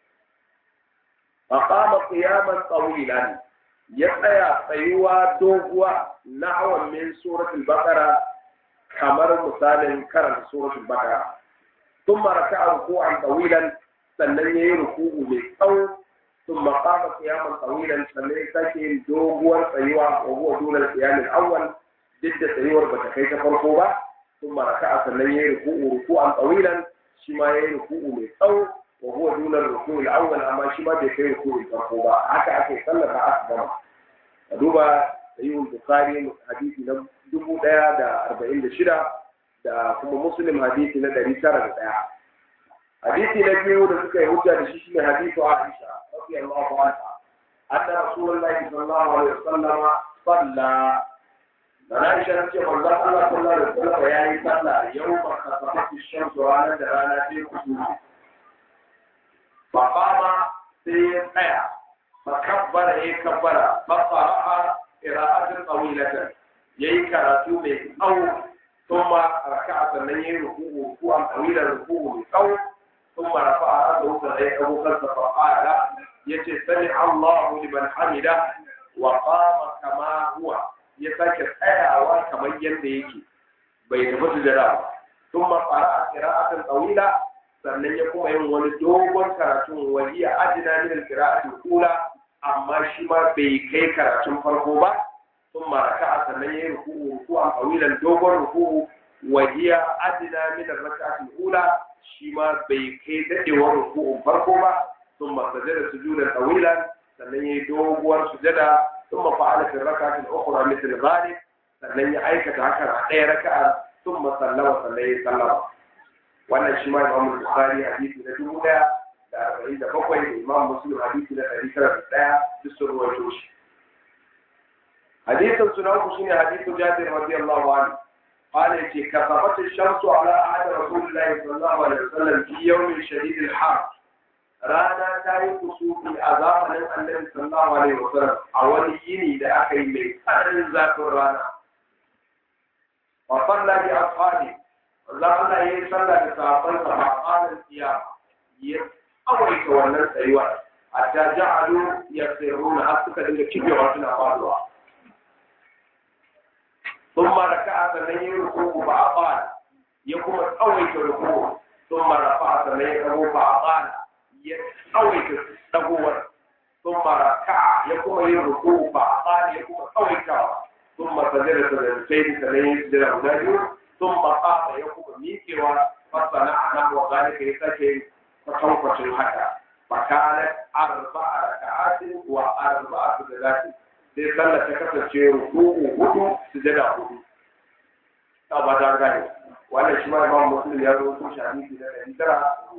fa qama qiyaman tawilan ya tsaya tsayuwa doguwa nahwan min suratul baqara kamar misalin karanta suratul baqara thumma raka'a ruku'an tawilan sannan yayi ruku'u mai tsawo ثم قام قياما طويلا sannan ya sake yin doguwar tsayuwa wa huwa dole al-qiyam al-awwal duk da tsayuwar bata kai ta farko ba ثم ركع sannan yayi ruku'u ruku'an tawilan shi ma yayi ruku'u mai tsawo wa huwa dole al-ruku' al-awwal amma shi ma bai kai ruku'u farko ba haka ake sallar da aka gama a duba sahihul bukhari hadisi na dubu ɗaya da arba'in da shida da kuma muslim hadisi na ɗari tara da ɗaya hadisi na biyu da suka yi hujja da shi shine hadisu aisha رضي الله عنها أن رسول الله صلى الله عليه وسلم صلى فنعيش نفسي من الله صلى الله عليه وسلم يعني صلى يوم خسفت الشمس رانا درانا في الخسوف فقام في قيع فكبر هي كبر فقرأ قراءة طويلة يي كراتو من أو ثم ركع سنين ركوع ركوعا طويلا ركوع من أو ثم رفع رأسه فغير أبو خلف فقال yace sami Allahu liman hamida wa qama kama huwa ya sake tsayawa kamar yadda yake bai tafi sujada ba thumma qara'a qira'atan tawila sannan ya kuma yin wani dogon karatun wahiya adina min al-qira'ati al-ula amma shi ma bai kai karatun farko ba thumma raka'a sannan ya yi ruku'u ruku'an tawilan dogon ruku'u wahiya adina min al-raka'ati al-ula shi ma bai kai dadewar ruku'un farko ba ثم سجد سجودا طويلا sannan ya yi doguwar sujada sun mafa'ala fi raka ta ukhra mithl zalik sannan ya aikata haka a ɗaya raka'a sun masallama sannan ya sallama wannan shi ma imam bukhari hadisi na dubu ɗaya da arba'in da bakwai da imam muslim hadisi na ɗari tara da ɗaya duk sun ruwaito shi hadisin suna uku shine hadisin jabir radiyallahu anhu قال يتي كسفت الشمس على عهد رسول الله صلى الله عليه وسلم في يوم شديد الحر rana ta yi kusufi a zamanin annabi sallallahu alaihi wasallam a wani yini da aka yi mai tsananin zafin rana wa salla bi ashabi Allah Allah yayi sallah da sahabban sa ba qalan qiyama ya awaita wannan tsayuwa hatta ja'alu yasiruna har suka dinga kibewa suna faduwa ثم ركع sannan yi rukuku ba a fara ya kuma tsawaita rukuku ثم رفع sannan ya kawo ba a fara ya tsawaita dagowar sun maraka ya kuma yin ruku ba a tsari ya kuma tsawaitawa sun masajira da zarfai da sanayi da guda biyu sun makasa ya kuma miƙewa fasana a nan wa zalika ya sake kwatankwacin haka fakalar arba'a raka'atin wa arba'a su da zafi sai sallar ta kasance ruku'u hudu su jada hudu ta ba ta gane wannan shi ma imam muslim ya zo sun shafi da ɗari tara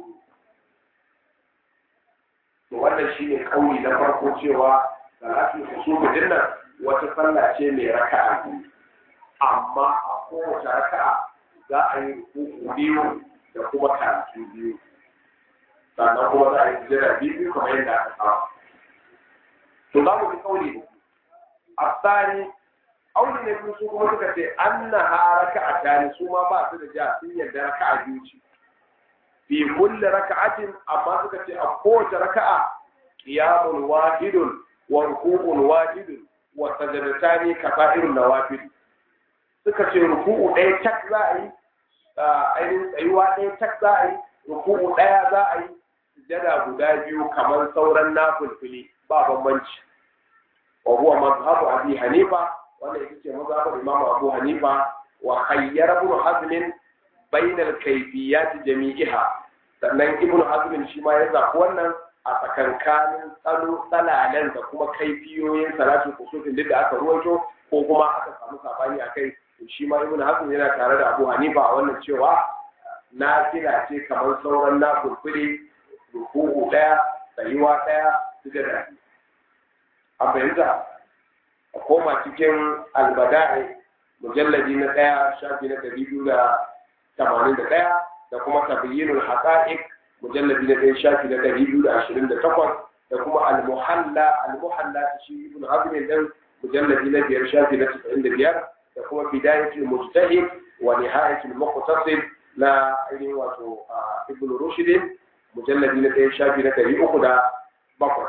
to wannan shi ne kauli na farko cewa salatul kusufu din nan wata sallah ce mai raka'a biyu amma a kowace raka'a za a yi rukuku biyu da kuma karatu biyu sannan kuma za a yi jira biyu kamar yadda aka saba to za mu bi kauli ne a tsari auli ne biyu su kuma suka ce an na ha raka'a tani su ma ba su da ja sun yarda raka'a biyu ce fi kulli raka'atin amma suka ce a kowace raka'a qiyamun wahidun wa ruku'un wahidun wa sajadatani kafa'irun nawafil suka ce ruku'u ɗaya tak za a yi ainihin tsayuwa ɗaya tak za a yi ruku'u ɗaya za a yi sujada guda biyu kamar sauran nafilfili ba bambanci wa huwa mazhabu abi hanifa wannan ita ce mazhabu imamu abu hanifa wa khayyara ibn hazm bainal kayfiyat jami'iha sannan ibn hazm shi ma ya zaɓi wannan a tsakankanin tsalo tsalalen da kuma kaifiyoyin salatul kusufin duk da aka ruwaito ko kuma aka samu sabani a kai shi ma ibn hazm yana tare da abu hanifa a wannan cewa na kira ce kamar sauran na kurkure ruku'u daya tsayuwa daya suka da a fahimta a koma cikin albada'i mujalladi na daya shafi na ɗari biyu da tamanin da ɗaya da kuma tabayyinul haqa'iq mujalladi na ɗaya shafi na ɗari biyu da ashirin da takwas da kuma al-muhalla al-muhalla shi ibn hazm dan mujalladi na biyar shafi na casa'in da biyar da kuma bidayatul mujtahid wa nihayatul muqtasid na ainihin wato ibn rushd mujalladi na ɗaya shafi na ɗari uku da bakwai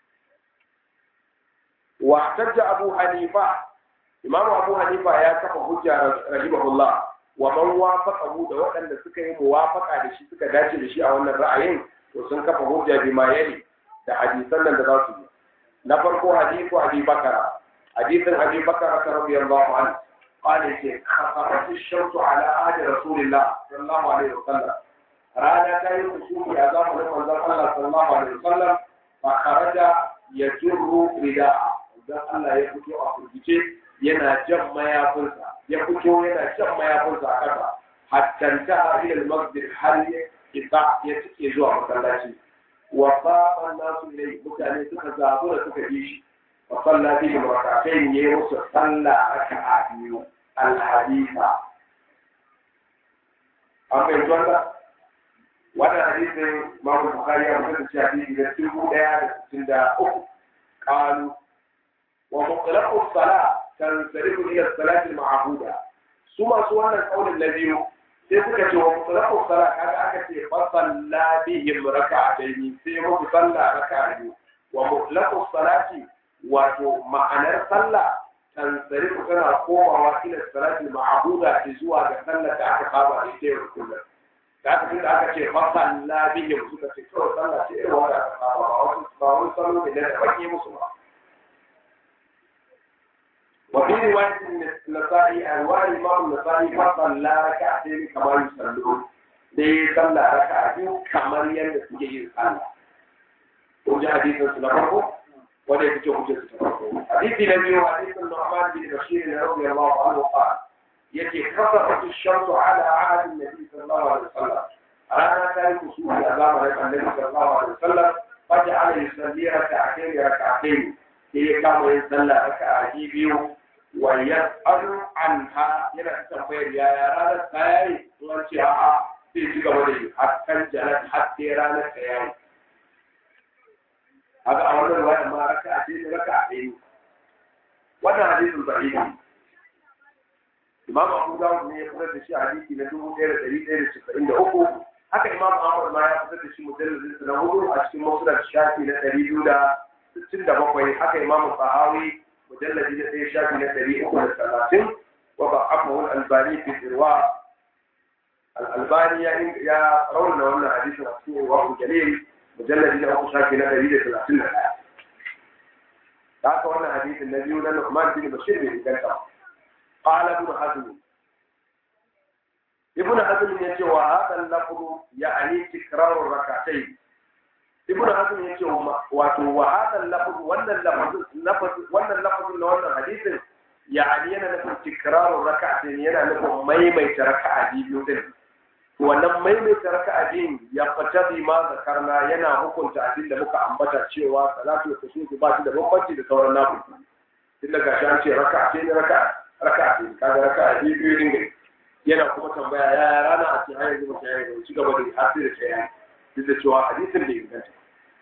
wa tajja abu hanifa imam abu hanifa ya kafa hujja rahimahullah wa man wafaqahu da waɗanda suka yi muwafaqa da shi suka dace da shi a wannan ra'ayin to sun kafa hujja bima yali da hadisan nan da za su yi na farko hadithu abi bakara hadithin abi bakara radiyallahu anhu قال يجي خطرت الشمس على عهد رسول الله صلى الله عليه وسلم رانا كان يخشوه يا زمان من الله صلى الله عليه وسلم فخرج يجر رداء dan Allah ya fito a kurgice yana jan mayafinsa ya fito yana jan mayafinsa a ƙasa hatta ta ila al-masjid har ya isa ya cike zuwa masallaci wa qafa nasu ilai mutane suka zabu da suka bi shi wa salla bihi rak'atayn ya musu salla raka'a biyu al-haditha an bai tuwanda wannan hadisin Imam Bukhari ya mutu da hadisi da dubu ɗaya da sittin da uku qalu ومطلق الصلاة تنصرف إلى الصلاة المعهودة ثم سوانا القول الذي سيبقى ومطلق الصلاة هذا أكثر فصلى بهم ركعتين سيبقى صلى ركعتين ومطلق الصلاة ومعنى صلى تنصرف كما قوة إلى الصلاة المعهودة تزوى بصلاة أكثر إليه كلها da aka tunda aka ce fasalla bihim suka ce kawai sallah ce irin wanda aka saba ba wasu ba wani salo ne da baki musu ba وفي رواية النسائي أنواع الإمام النسائي فصلى ركعتين كما يصلون دي صلى ركعتين كما يندس يجي صلى وجاء حديث سنفره ولا يفتح حجة سنفره حديث النبي حديث النعمان بن بشير رضي الله عنه قال يتي خطرت الشمس على عهد النبي صلى الله عليه وسلم أنا كان كسوف أمام النبي صلى الله عليه وسلم فجعل يصلي ركعتين ركعتين هي كما يصلى ركعتين بيوم ويسأل عنها yana tambayar yaya ranar ta yayi sun ce a'a sai ci gaba da yi har kan jalat har sai ranar ta yayi haka a wannan ruwaya ma raka a cikin raka a ɗaya wannan hadisin sahihi Imam Abu Dawud ne ya fitar da shi hadisi na dubu ɗaya da ɗari ɗaya da casa'in da uku haka Imam Ahmad ma ya fitar da shi mujalladin na hudu a cikin Musnad shafi na ɗari biyu da sittin da bakwai haka Imam Sahawi مجلد الذي شاف من التاريخ والثلاثين وضعفه الألباني في الإرواء الألباني يا رولنا وانا حديث مسؤول وهو جليل مجلد الذي شاف من التاريخ والثلاثين ذاك وانا حديث النبي النعمان بن بشير بن كنتا قال ابن حزم ابن حزم يقول وهذا اللفظ يعني تكرار الركعتين ibn hazm yace wato wa hadal lafz wannan lafz wannan lafz na wannan hadisin yani yana nufin tikraru raka'atin yana nufin maimaita raka'a biyu din wannan maimaita raka'a biyu ya fata bi ma zakarna yana hukunta abin da muka ambata cewa salatu kusufi ba shi da bambanci da sauran nafi tun daga shi an ce raka'a ce ne raka'a raka'a ce kaga raka'a biyu biyu din yana kuma tambaya ya rana a ce har yanzu ba ta yi ci gaba da har sai da ta yi duk da cewa hadisin bai inganta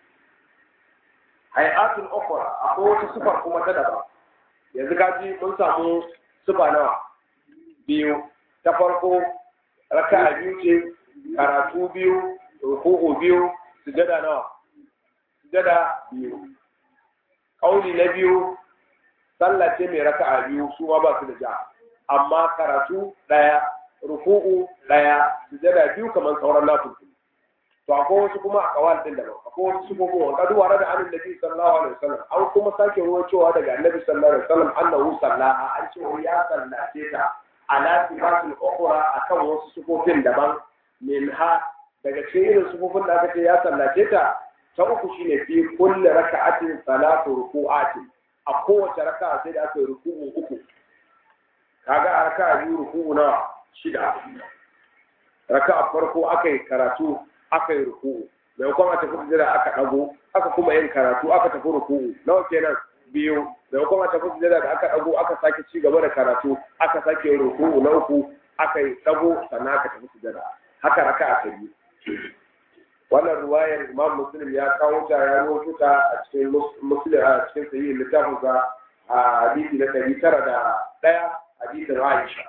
hay'atun ukhra akwai wata sifar kuma ta daban yanzu kaji mun samu sifa nawa biyu ta farko raka'a biyu ce karatu biyu ruku'u biyu sujada nawa sujada biyu kauli na biyu sallah ce mai raka'a biyu su ma ba su da ja amma karatu daya ruku'u daya sujada biyu kamar sauran nafi to akwai wasu kuma a kawal din daban akwai wasu su kuma kadu wara da annabi nabi sallallahu alaihi wasallam an kuma sake ruwa cewa daga annabi sallallahu alaihi wasallam annahu sallaha an ce ya sallace ta ala sifatin ukhra akan wasu sufofin daban minha daga cikin irin sufofin da aka ce ya sallace ta ta uku shine fi kulli raka'atin salatu ruku'atin a kowace raka'a sai da aka yi ruku'u uku kaga a raka'a biyu ruku'u na shida raka'a farko aka yi karatu aka yi ruku'u maimakon a tafi sujada aka ɗago aka kuma yin karatu aka tafi ruku'u nawa kenan biyu maimakon a tafi sujada da aka ɗago aka sake ci gaba da karatu aka sake yin ruku'u na uku aka yi ɗago sannan aka tafi sujada haka raka a ta biyu wannan ruwayar imam muslim ya kawo ta ya rawaito ta a cikin muslim a cikin sahihin littafin sa a hadisi na ɗari tara da ɗaya hadisin Aisha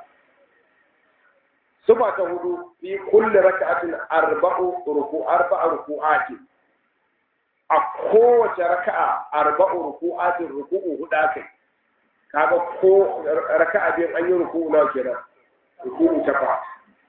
Sufa ta hudu fi kulli raka'atin arba'u ruku arba'a ruku'ati a kowace raka'a arba'u ruku'atin ruku'u hudu kai kaga ko raka'a biyu an yi ruku'u nawa kenan ruku'u takwas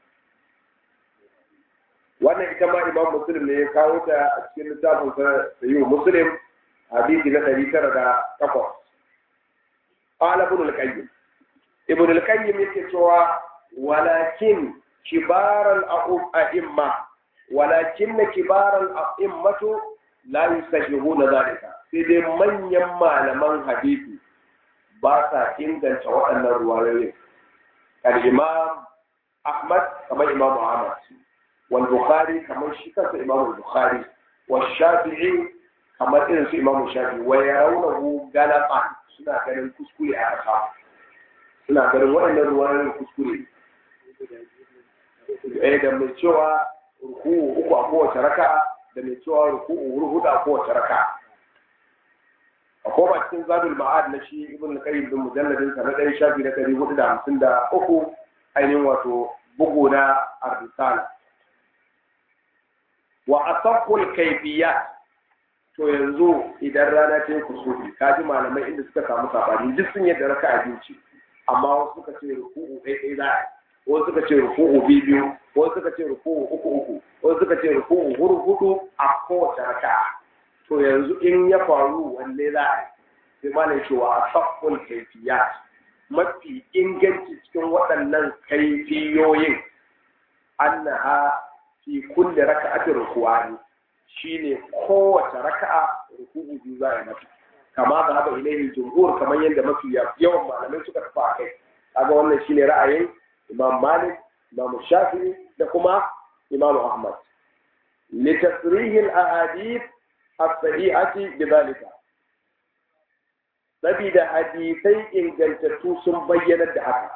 wannan ita ma imam muslim ne ya kawo ta a cikin littafin sa da yi muslim hadisi na ɗari tara da takwas qala ibn al-qayyim ibn al-qayyim yake cewa walakin kibaran a'imma walakin kibaran a'immatu la yusahihuna zalika sai dai manyan malaman hadisi ba sa inganta waɗannan ruwayoyin al-imam ahmad kamar imam ahmad wal bukhari kamar shi kansa imam bukhari wa shafi'i kamar irin su imam shafi'i wa yarawnahu galatan suna ganin kuskure a kasa suna ganin waɗannan ruwayoyin kuskure eh da mai cewa ruku uku a kowace raka da mai cewa ruku hudu a kowace raka a koma cikin zadul ma'ad na shi ibn al-qayyim bin mujalladin sa na ɗaya shafi na ɗari hudu da hamsin da uku ainihin wato bugu na ar-risala wa asahul kayfiyat to yanzu idan rana ta yi kusufi kaji malamai inda suka samu sabani duk sun yadda raka a ce amma wasu suka ce ruku'u ɗaya ɗaya za a wasu suka ce ruku'u biyu biyu wasu suka ce ruku'u uku uku wasu suka ce ruku'u hudu hudu a kowace raka to yanzu in ya faru wanne za a yi sai malam cewa a sabbin kaifiyat mafi inganci cikin waɗannan kaifiyoyin annaha fi kulli raka'atin ruku'ani shine kowace raka'a ruku'u biyu za a yi mata kama da haɓa ilaihi jumhur kamar yadda mafi yawan malamai suka tafi a kai kaga wannan shine ra'ayin imam malik imam shafi'i da kuma imam ahmad litasrihi al-ahadith as-sahihati bidhalika sabida hadisai ingantattu sun bayyana da haka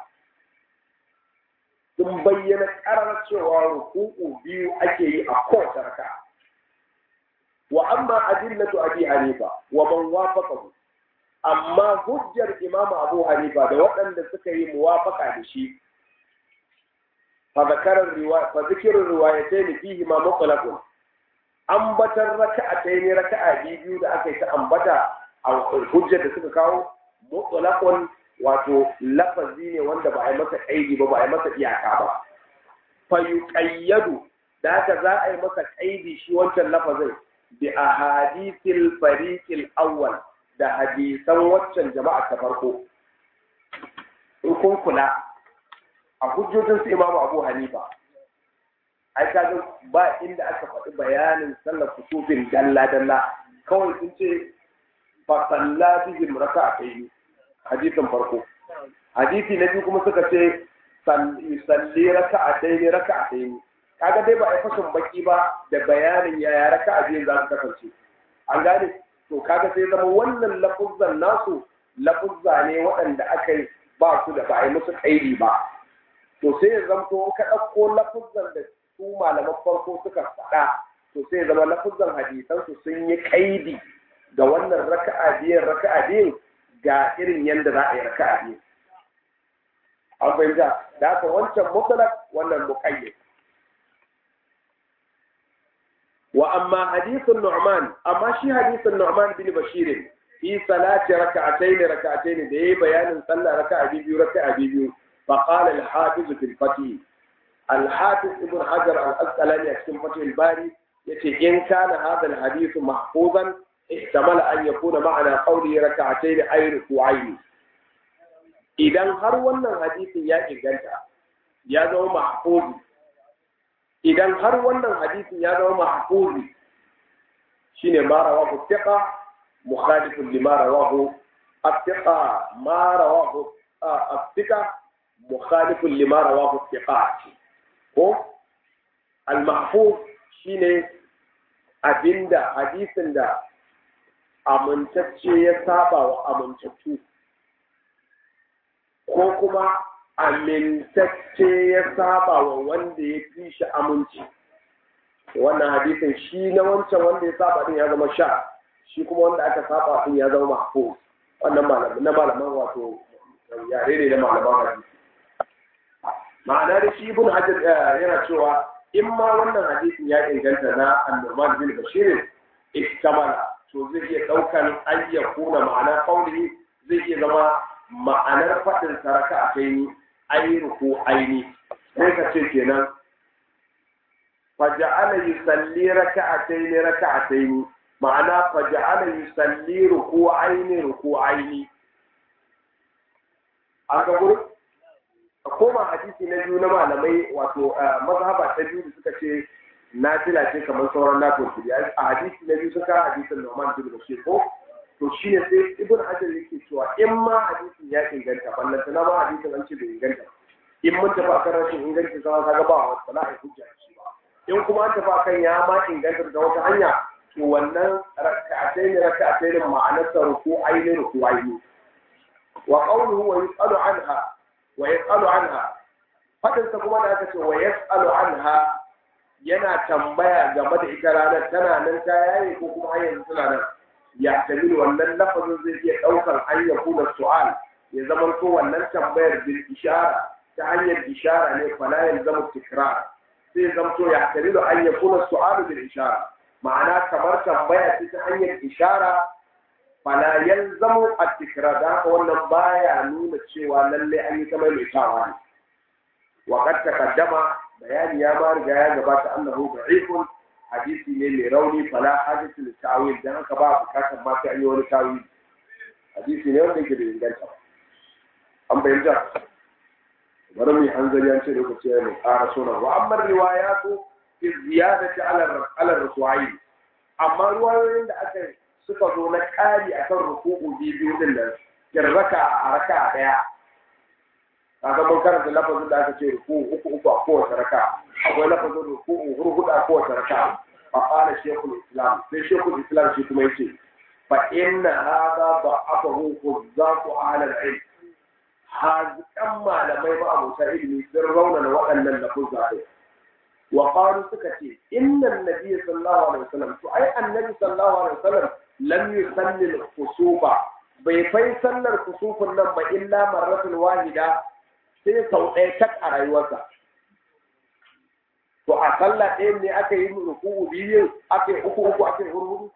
sun bayyana karar cewa ruku'u biyu ake yi a kowace raka'a wa amma adillatu abi hanifa wa man wafaqahu amma hujjar imam abu hanifa da waɗanda suka yi muwafaqa da shi fa zakarar riwaya fa zikrul riwayatayn fihi ma mutlaqun ambatar raka'atayn raka'a biyu da aka yi ta ambata a hujjar da suka kawo mutlaqun wato lafazi ne wanda ba a yi masa kaidi ba ba a yi masa iyaka ba fa yuqayyadu da haka za a yi masa kaidi shi wancan lafazin bi ahadithil fariqil awwal da hadisan waccan jama'a ta farko in kun kula a hujjojin su imamu abu hanifa ai kaga ba inda aka faɗi bayanin sallar kusufin dalla dalla kawai sun ce fa salla bihim raka'atayn hadisin farko hadisi na biyu kuma suka ce salli raka'atayn raka'atayn kaga dai ba a fashin baki ba da bayanin yaya raka'a biyu za su kasance an gane to kaga sai zama wannan lafuzzan nasu lafuzza ne waɗanda aka yi ba su da ba a yi musu kaidi ba to sai ya zamto ka ɗauko lafuzzan da su malaman farko suka faɗa to sai ya zama lafuzzan hadisan su sun yi kaidi ga wannan raka'a biyan raka'a biyan ga irin yadda za a yi raka'a biyu an fahimta da haka wancan mutlaq wannan muqayyad وأما حديث النعمان أما شي حديث النعمان بن بشير في صلاة ركعتين ركعتين ده بيان صلى ركعة بيبيو ركعة بيبيو فقال الحافظ في الفتح الحافظ ابن حجر الأسقلاني في فتح الباري يتي إن كان هذا الحديث محفوظا احتمل أن يكون معنى قوله ركعتين أي ركوعين إذا هر wannan hadisin ya inganta ya zama mahfuzi idan har wannan hadisin ya zama mahfuzi shine ma rawahu thiqa mukhalifun lima rawahu athiqa ma rawahu athiqa mukhalifun lima rawahu thiqa ko al mahfuz shine abinda hadisin da amintacce ya saba wa amintattu ko kuma amintacce ya saba wa wanda ya fi shi aminci wannan hadisin shi na wancan wanda ya saba din ya zama sha shi kuma wanda aka saba din ya zama mahfuz wannan malamin na malaman wato yare ne na malaman hadisi ma'ana da shi ibn hajar yana cewa in ma wannan hadisin ya inganta na annuman bin bashir iktamala to zai iya daukan ayyakuna ma'ana qawli zai iya zama ma'anar fadin saraka a kai ni ainihi ko aini sai ka ce kenan faja'ala yusalli raka'atayn raka'atayn ma'ana faja'ala yusalli ruku'aini ruku'aini an ga gurin a koma hadisi na biyu na malamai wato mazhaba ta biyu da suka ce nafila ce kamar sauran nafil kudi a hadisi na biyu suka hadisin Nu'man bin Bashir ko to shine sai Ibn Hajar yake cewa in ma hadisin ya inganta ballan tana ma hadisin an ce bai inganta in mun tafi akan rashin inganci sama kaga ba wa wala ai hujja shi ba in kuma an tafi akan ya ma inganta da wata hanya to wannan raka'atai ne raka'atai ne ma'anar sa ruku aini ruku aini wa qawluhu wa yus'alu anha wa yas'alu anha fadin sa kuma da aka ce wa yas'alu anha yana tambaya game da ita ranar tana nan ta yaye ko kuma har yanzu tana nan ya tabi wannan lafazin zai iya daukar an ya kula su'al ya zama ko wannan tambayar bil ishara ta hanyar ishara ne fala ya zama tikrar sai zama to ya tabi an ya kula su'al bil ishara ma'ana kamar tambaya ce ta hanyar ishara fala yalzamu at-tikrar da haka wannan baya nuna cewa lalle an yi ta maimaitawa ne wa qad taqaddama bayani ya ma riga ya gabata annahu da'ifun hadisi ne mai rauni fala hajatu li ta'wil dan haka ba bukatar ma sai an yi wani tawil hadisi ne wanda yake da inganta an bayyana bari mu hanzari an ce lokaci ya mai ƙara sona wa amma riwayatu fi ziyadati ala ala rusuwayi amma ruwayoyin da aka suka zo na ƙari akan ruku'u biyu din nan kirraka a raka daya kaga mun karanta lafazin da aka ce ruku uku uku a kowace raka akwai lafazin ruku hurhudu a kowace raka fa qala shaykhul islam sai shaykhul islam shi kuma yace fa inna hadha da'afahu huzzaqu ahli al-ilm hazikan malamai ba abota ilimi sun raunana waɗannan lafuzza ɗin wa qalu suka ce inna an-nabiy sallallahu alaihi wasallam to ai annabi sallallahu alaihi wasallam lam yusalli al-khusufa bai fai sallar kusufin nan ba illa marratul wahida sai sau ɗaya tak a rayuwarsa. To a sallah ɗaya ne aka yi ruku'u biyu, aka yi uku uku, aka yi hurhuru.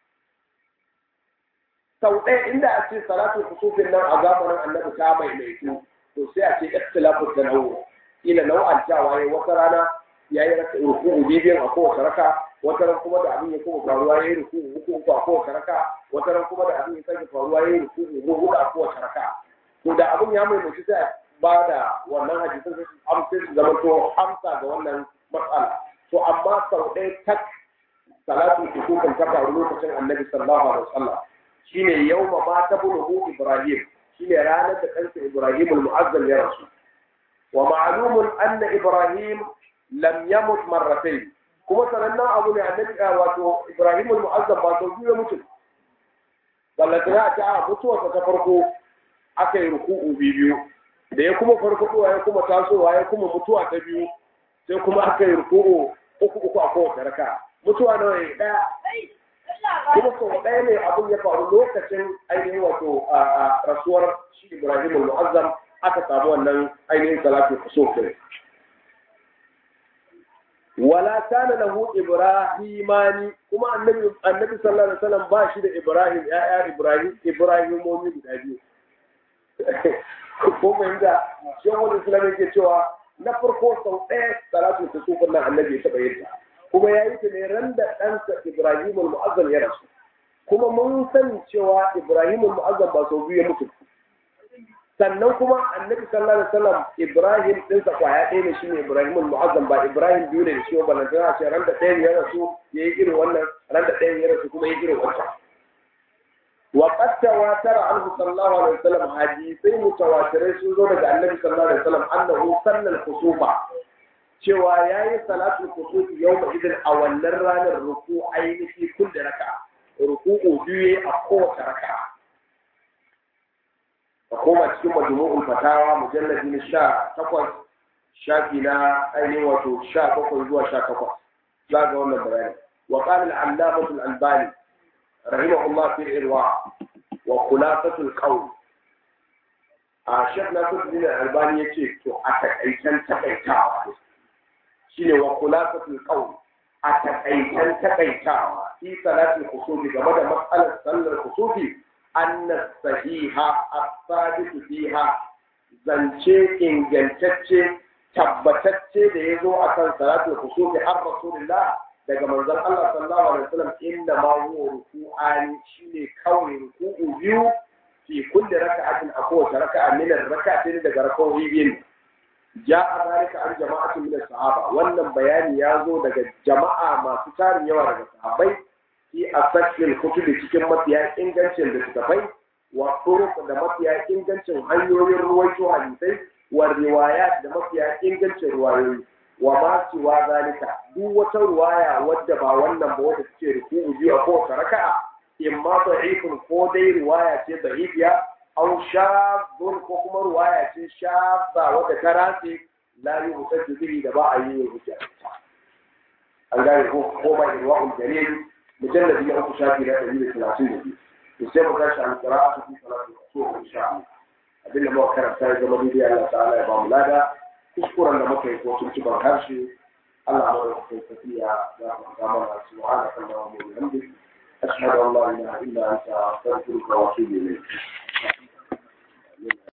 Sau ɗaya inda a ce salatu kusufin nan a zamanin annabi ta mai mai to sai a ce ikhtilafu da nawo. Ila nau'an cewa ya wata rana ya yi ruku'u biyu a kowace raka, wata ran kuma da abin ya kuma faruwa ya yi ruku'u uku uku a kowace raka, wata ran kuma da abin ya sake faruwa ya yi ruku'u huɗu a kowace raka. To da abin ya mai mai sai ba da wannan hadisin su amsa su zama to amsa ga wannan matsala to amma sau ɗaya tak salatu kusukan ta faru lokacin annabi sallallahu alaihi wasallam shine yawma ma ta buluhu ibrahim shine ranar da kansa ibrahim al-mu'azzam ya rasu wa ma'lumun anna ibrahim lam yamut marratayn kuma sanannen abu ne annabi wato ibrahim al-mu'azzam ba sau biyu ya mutu ballatana ta mutuwarsa ta farko aka yi ruku'u biyu da ya kuma farfadowa ya kuma tasowa ya kuma mutuwa ta biyu sai kuma aka yi ruku'u uku uku a kowace raka mutuwa nawa ya daya kuma sau ɗaya ne abin ya faru lokacin ainihin wato rasuwar shi ibrahim al-mu'azzam aka samu wannan ainihin salatu kusur wala kana lahu ibrahimani kuma annabi annabi sallallahu alaihi wasallam ba shi da ibrahim ya'ya ibrahim ibrahimomi guda biyu ko mai da shehul islam yake cewa na farko sau ɗaya salatu ta sufin nan annabi ya taɓa yin kuma ya yi ta ne ran da ɗansa ibrahim al-mu'azzam ya rasu kuma mun sani cewa ibrahim al-mu'azzam ba sau biyu ya mutu sannan kuma annabi sallallahu alaihi wasallam ibrahim ɗinsa kwaya ɗaya ne shine ibrahim al-mu'azzam ba ibrahim biyu ne da shi ba nan tana ce ran da ɗayan ya rasu ya yi irin wannan ran da ɗayan ya rasu kuma ya yi irin wancan وقد تواتر عنه صلى الله عليه وسلم حديثي متواترين sun zo daga annabi sallallahu alaihi wasallam annahu sallal kusufa cewa yayi salatul kusuf yawma idin a wannan ranar ruku ainihi kullu raka ruku'u biyu a kowace raka a koma cikin majmu'ul fatawa mujalladi na sha takwas shafi na ainihin wato sha bakwai zuwa sha takwas za ga wannan bayani wa qala al-allamah al-albani رحمه الله في الإرواع وخلاصة القول a shek na kudu albani ya ce to a takaitan takaitawa shine wa khulasatul qawl a takaitan takaitawa fi salatul kusufi game da matsalar sallar kusufi anna sahiha as-sadiq fiha zance ingantacce tabbatacce da ya zo akan salatul kusufi har rasulullah daga manzon Allah sallallahu alaihi wasallam inna ma huwa ruku'ani shine kawai ruku'u biyu fi kulli raka'atin a kowace raka'a min raka'atin daga raka'o'i biyu ja'a zalika an jama'atin min sahaba wannan bayani ya zo daga jama'a masu tarin yawa daga sahabbai fi asakil kutubi cikin mafiya ingancin da suka bai wa turuq da mafiya ingancin hanyoyin ruwaito hadisai wa riwayat da mafiya ingancin ruwayoyi wa ma siwa zalika duk wata ruwaya wadda ba wannan ba wadda take ruku'u biyu a kowace raka'a imma da'ifun ko dai riwaya ce da'ifiya aw shadun ko kuma ruwaya ce shadda wadda ta race la yi mutajju bihi da ba a yi hujja an gane ko ko ba irwa'ul jalil mujalladi na uku shafi na ɗari da talatin da biyu to sai mu tashi an qira'atu fi salati rasul insha Allah abin da muka karanta ya zama daidai Allah ta'ala ya ba mu lada kuskuren da muka yi ko tuntuban harshe Allah ma da kai tafiya za mu ga mana subhanaka allahumma wa bihamdika أشهد أن لا إله إلا أنت أستغفرك وأتوب إليك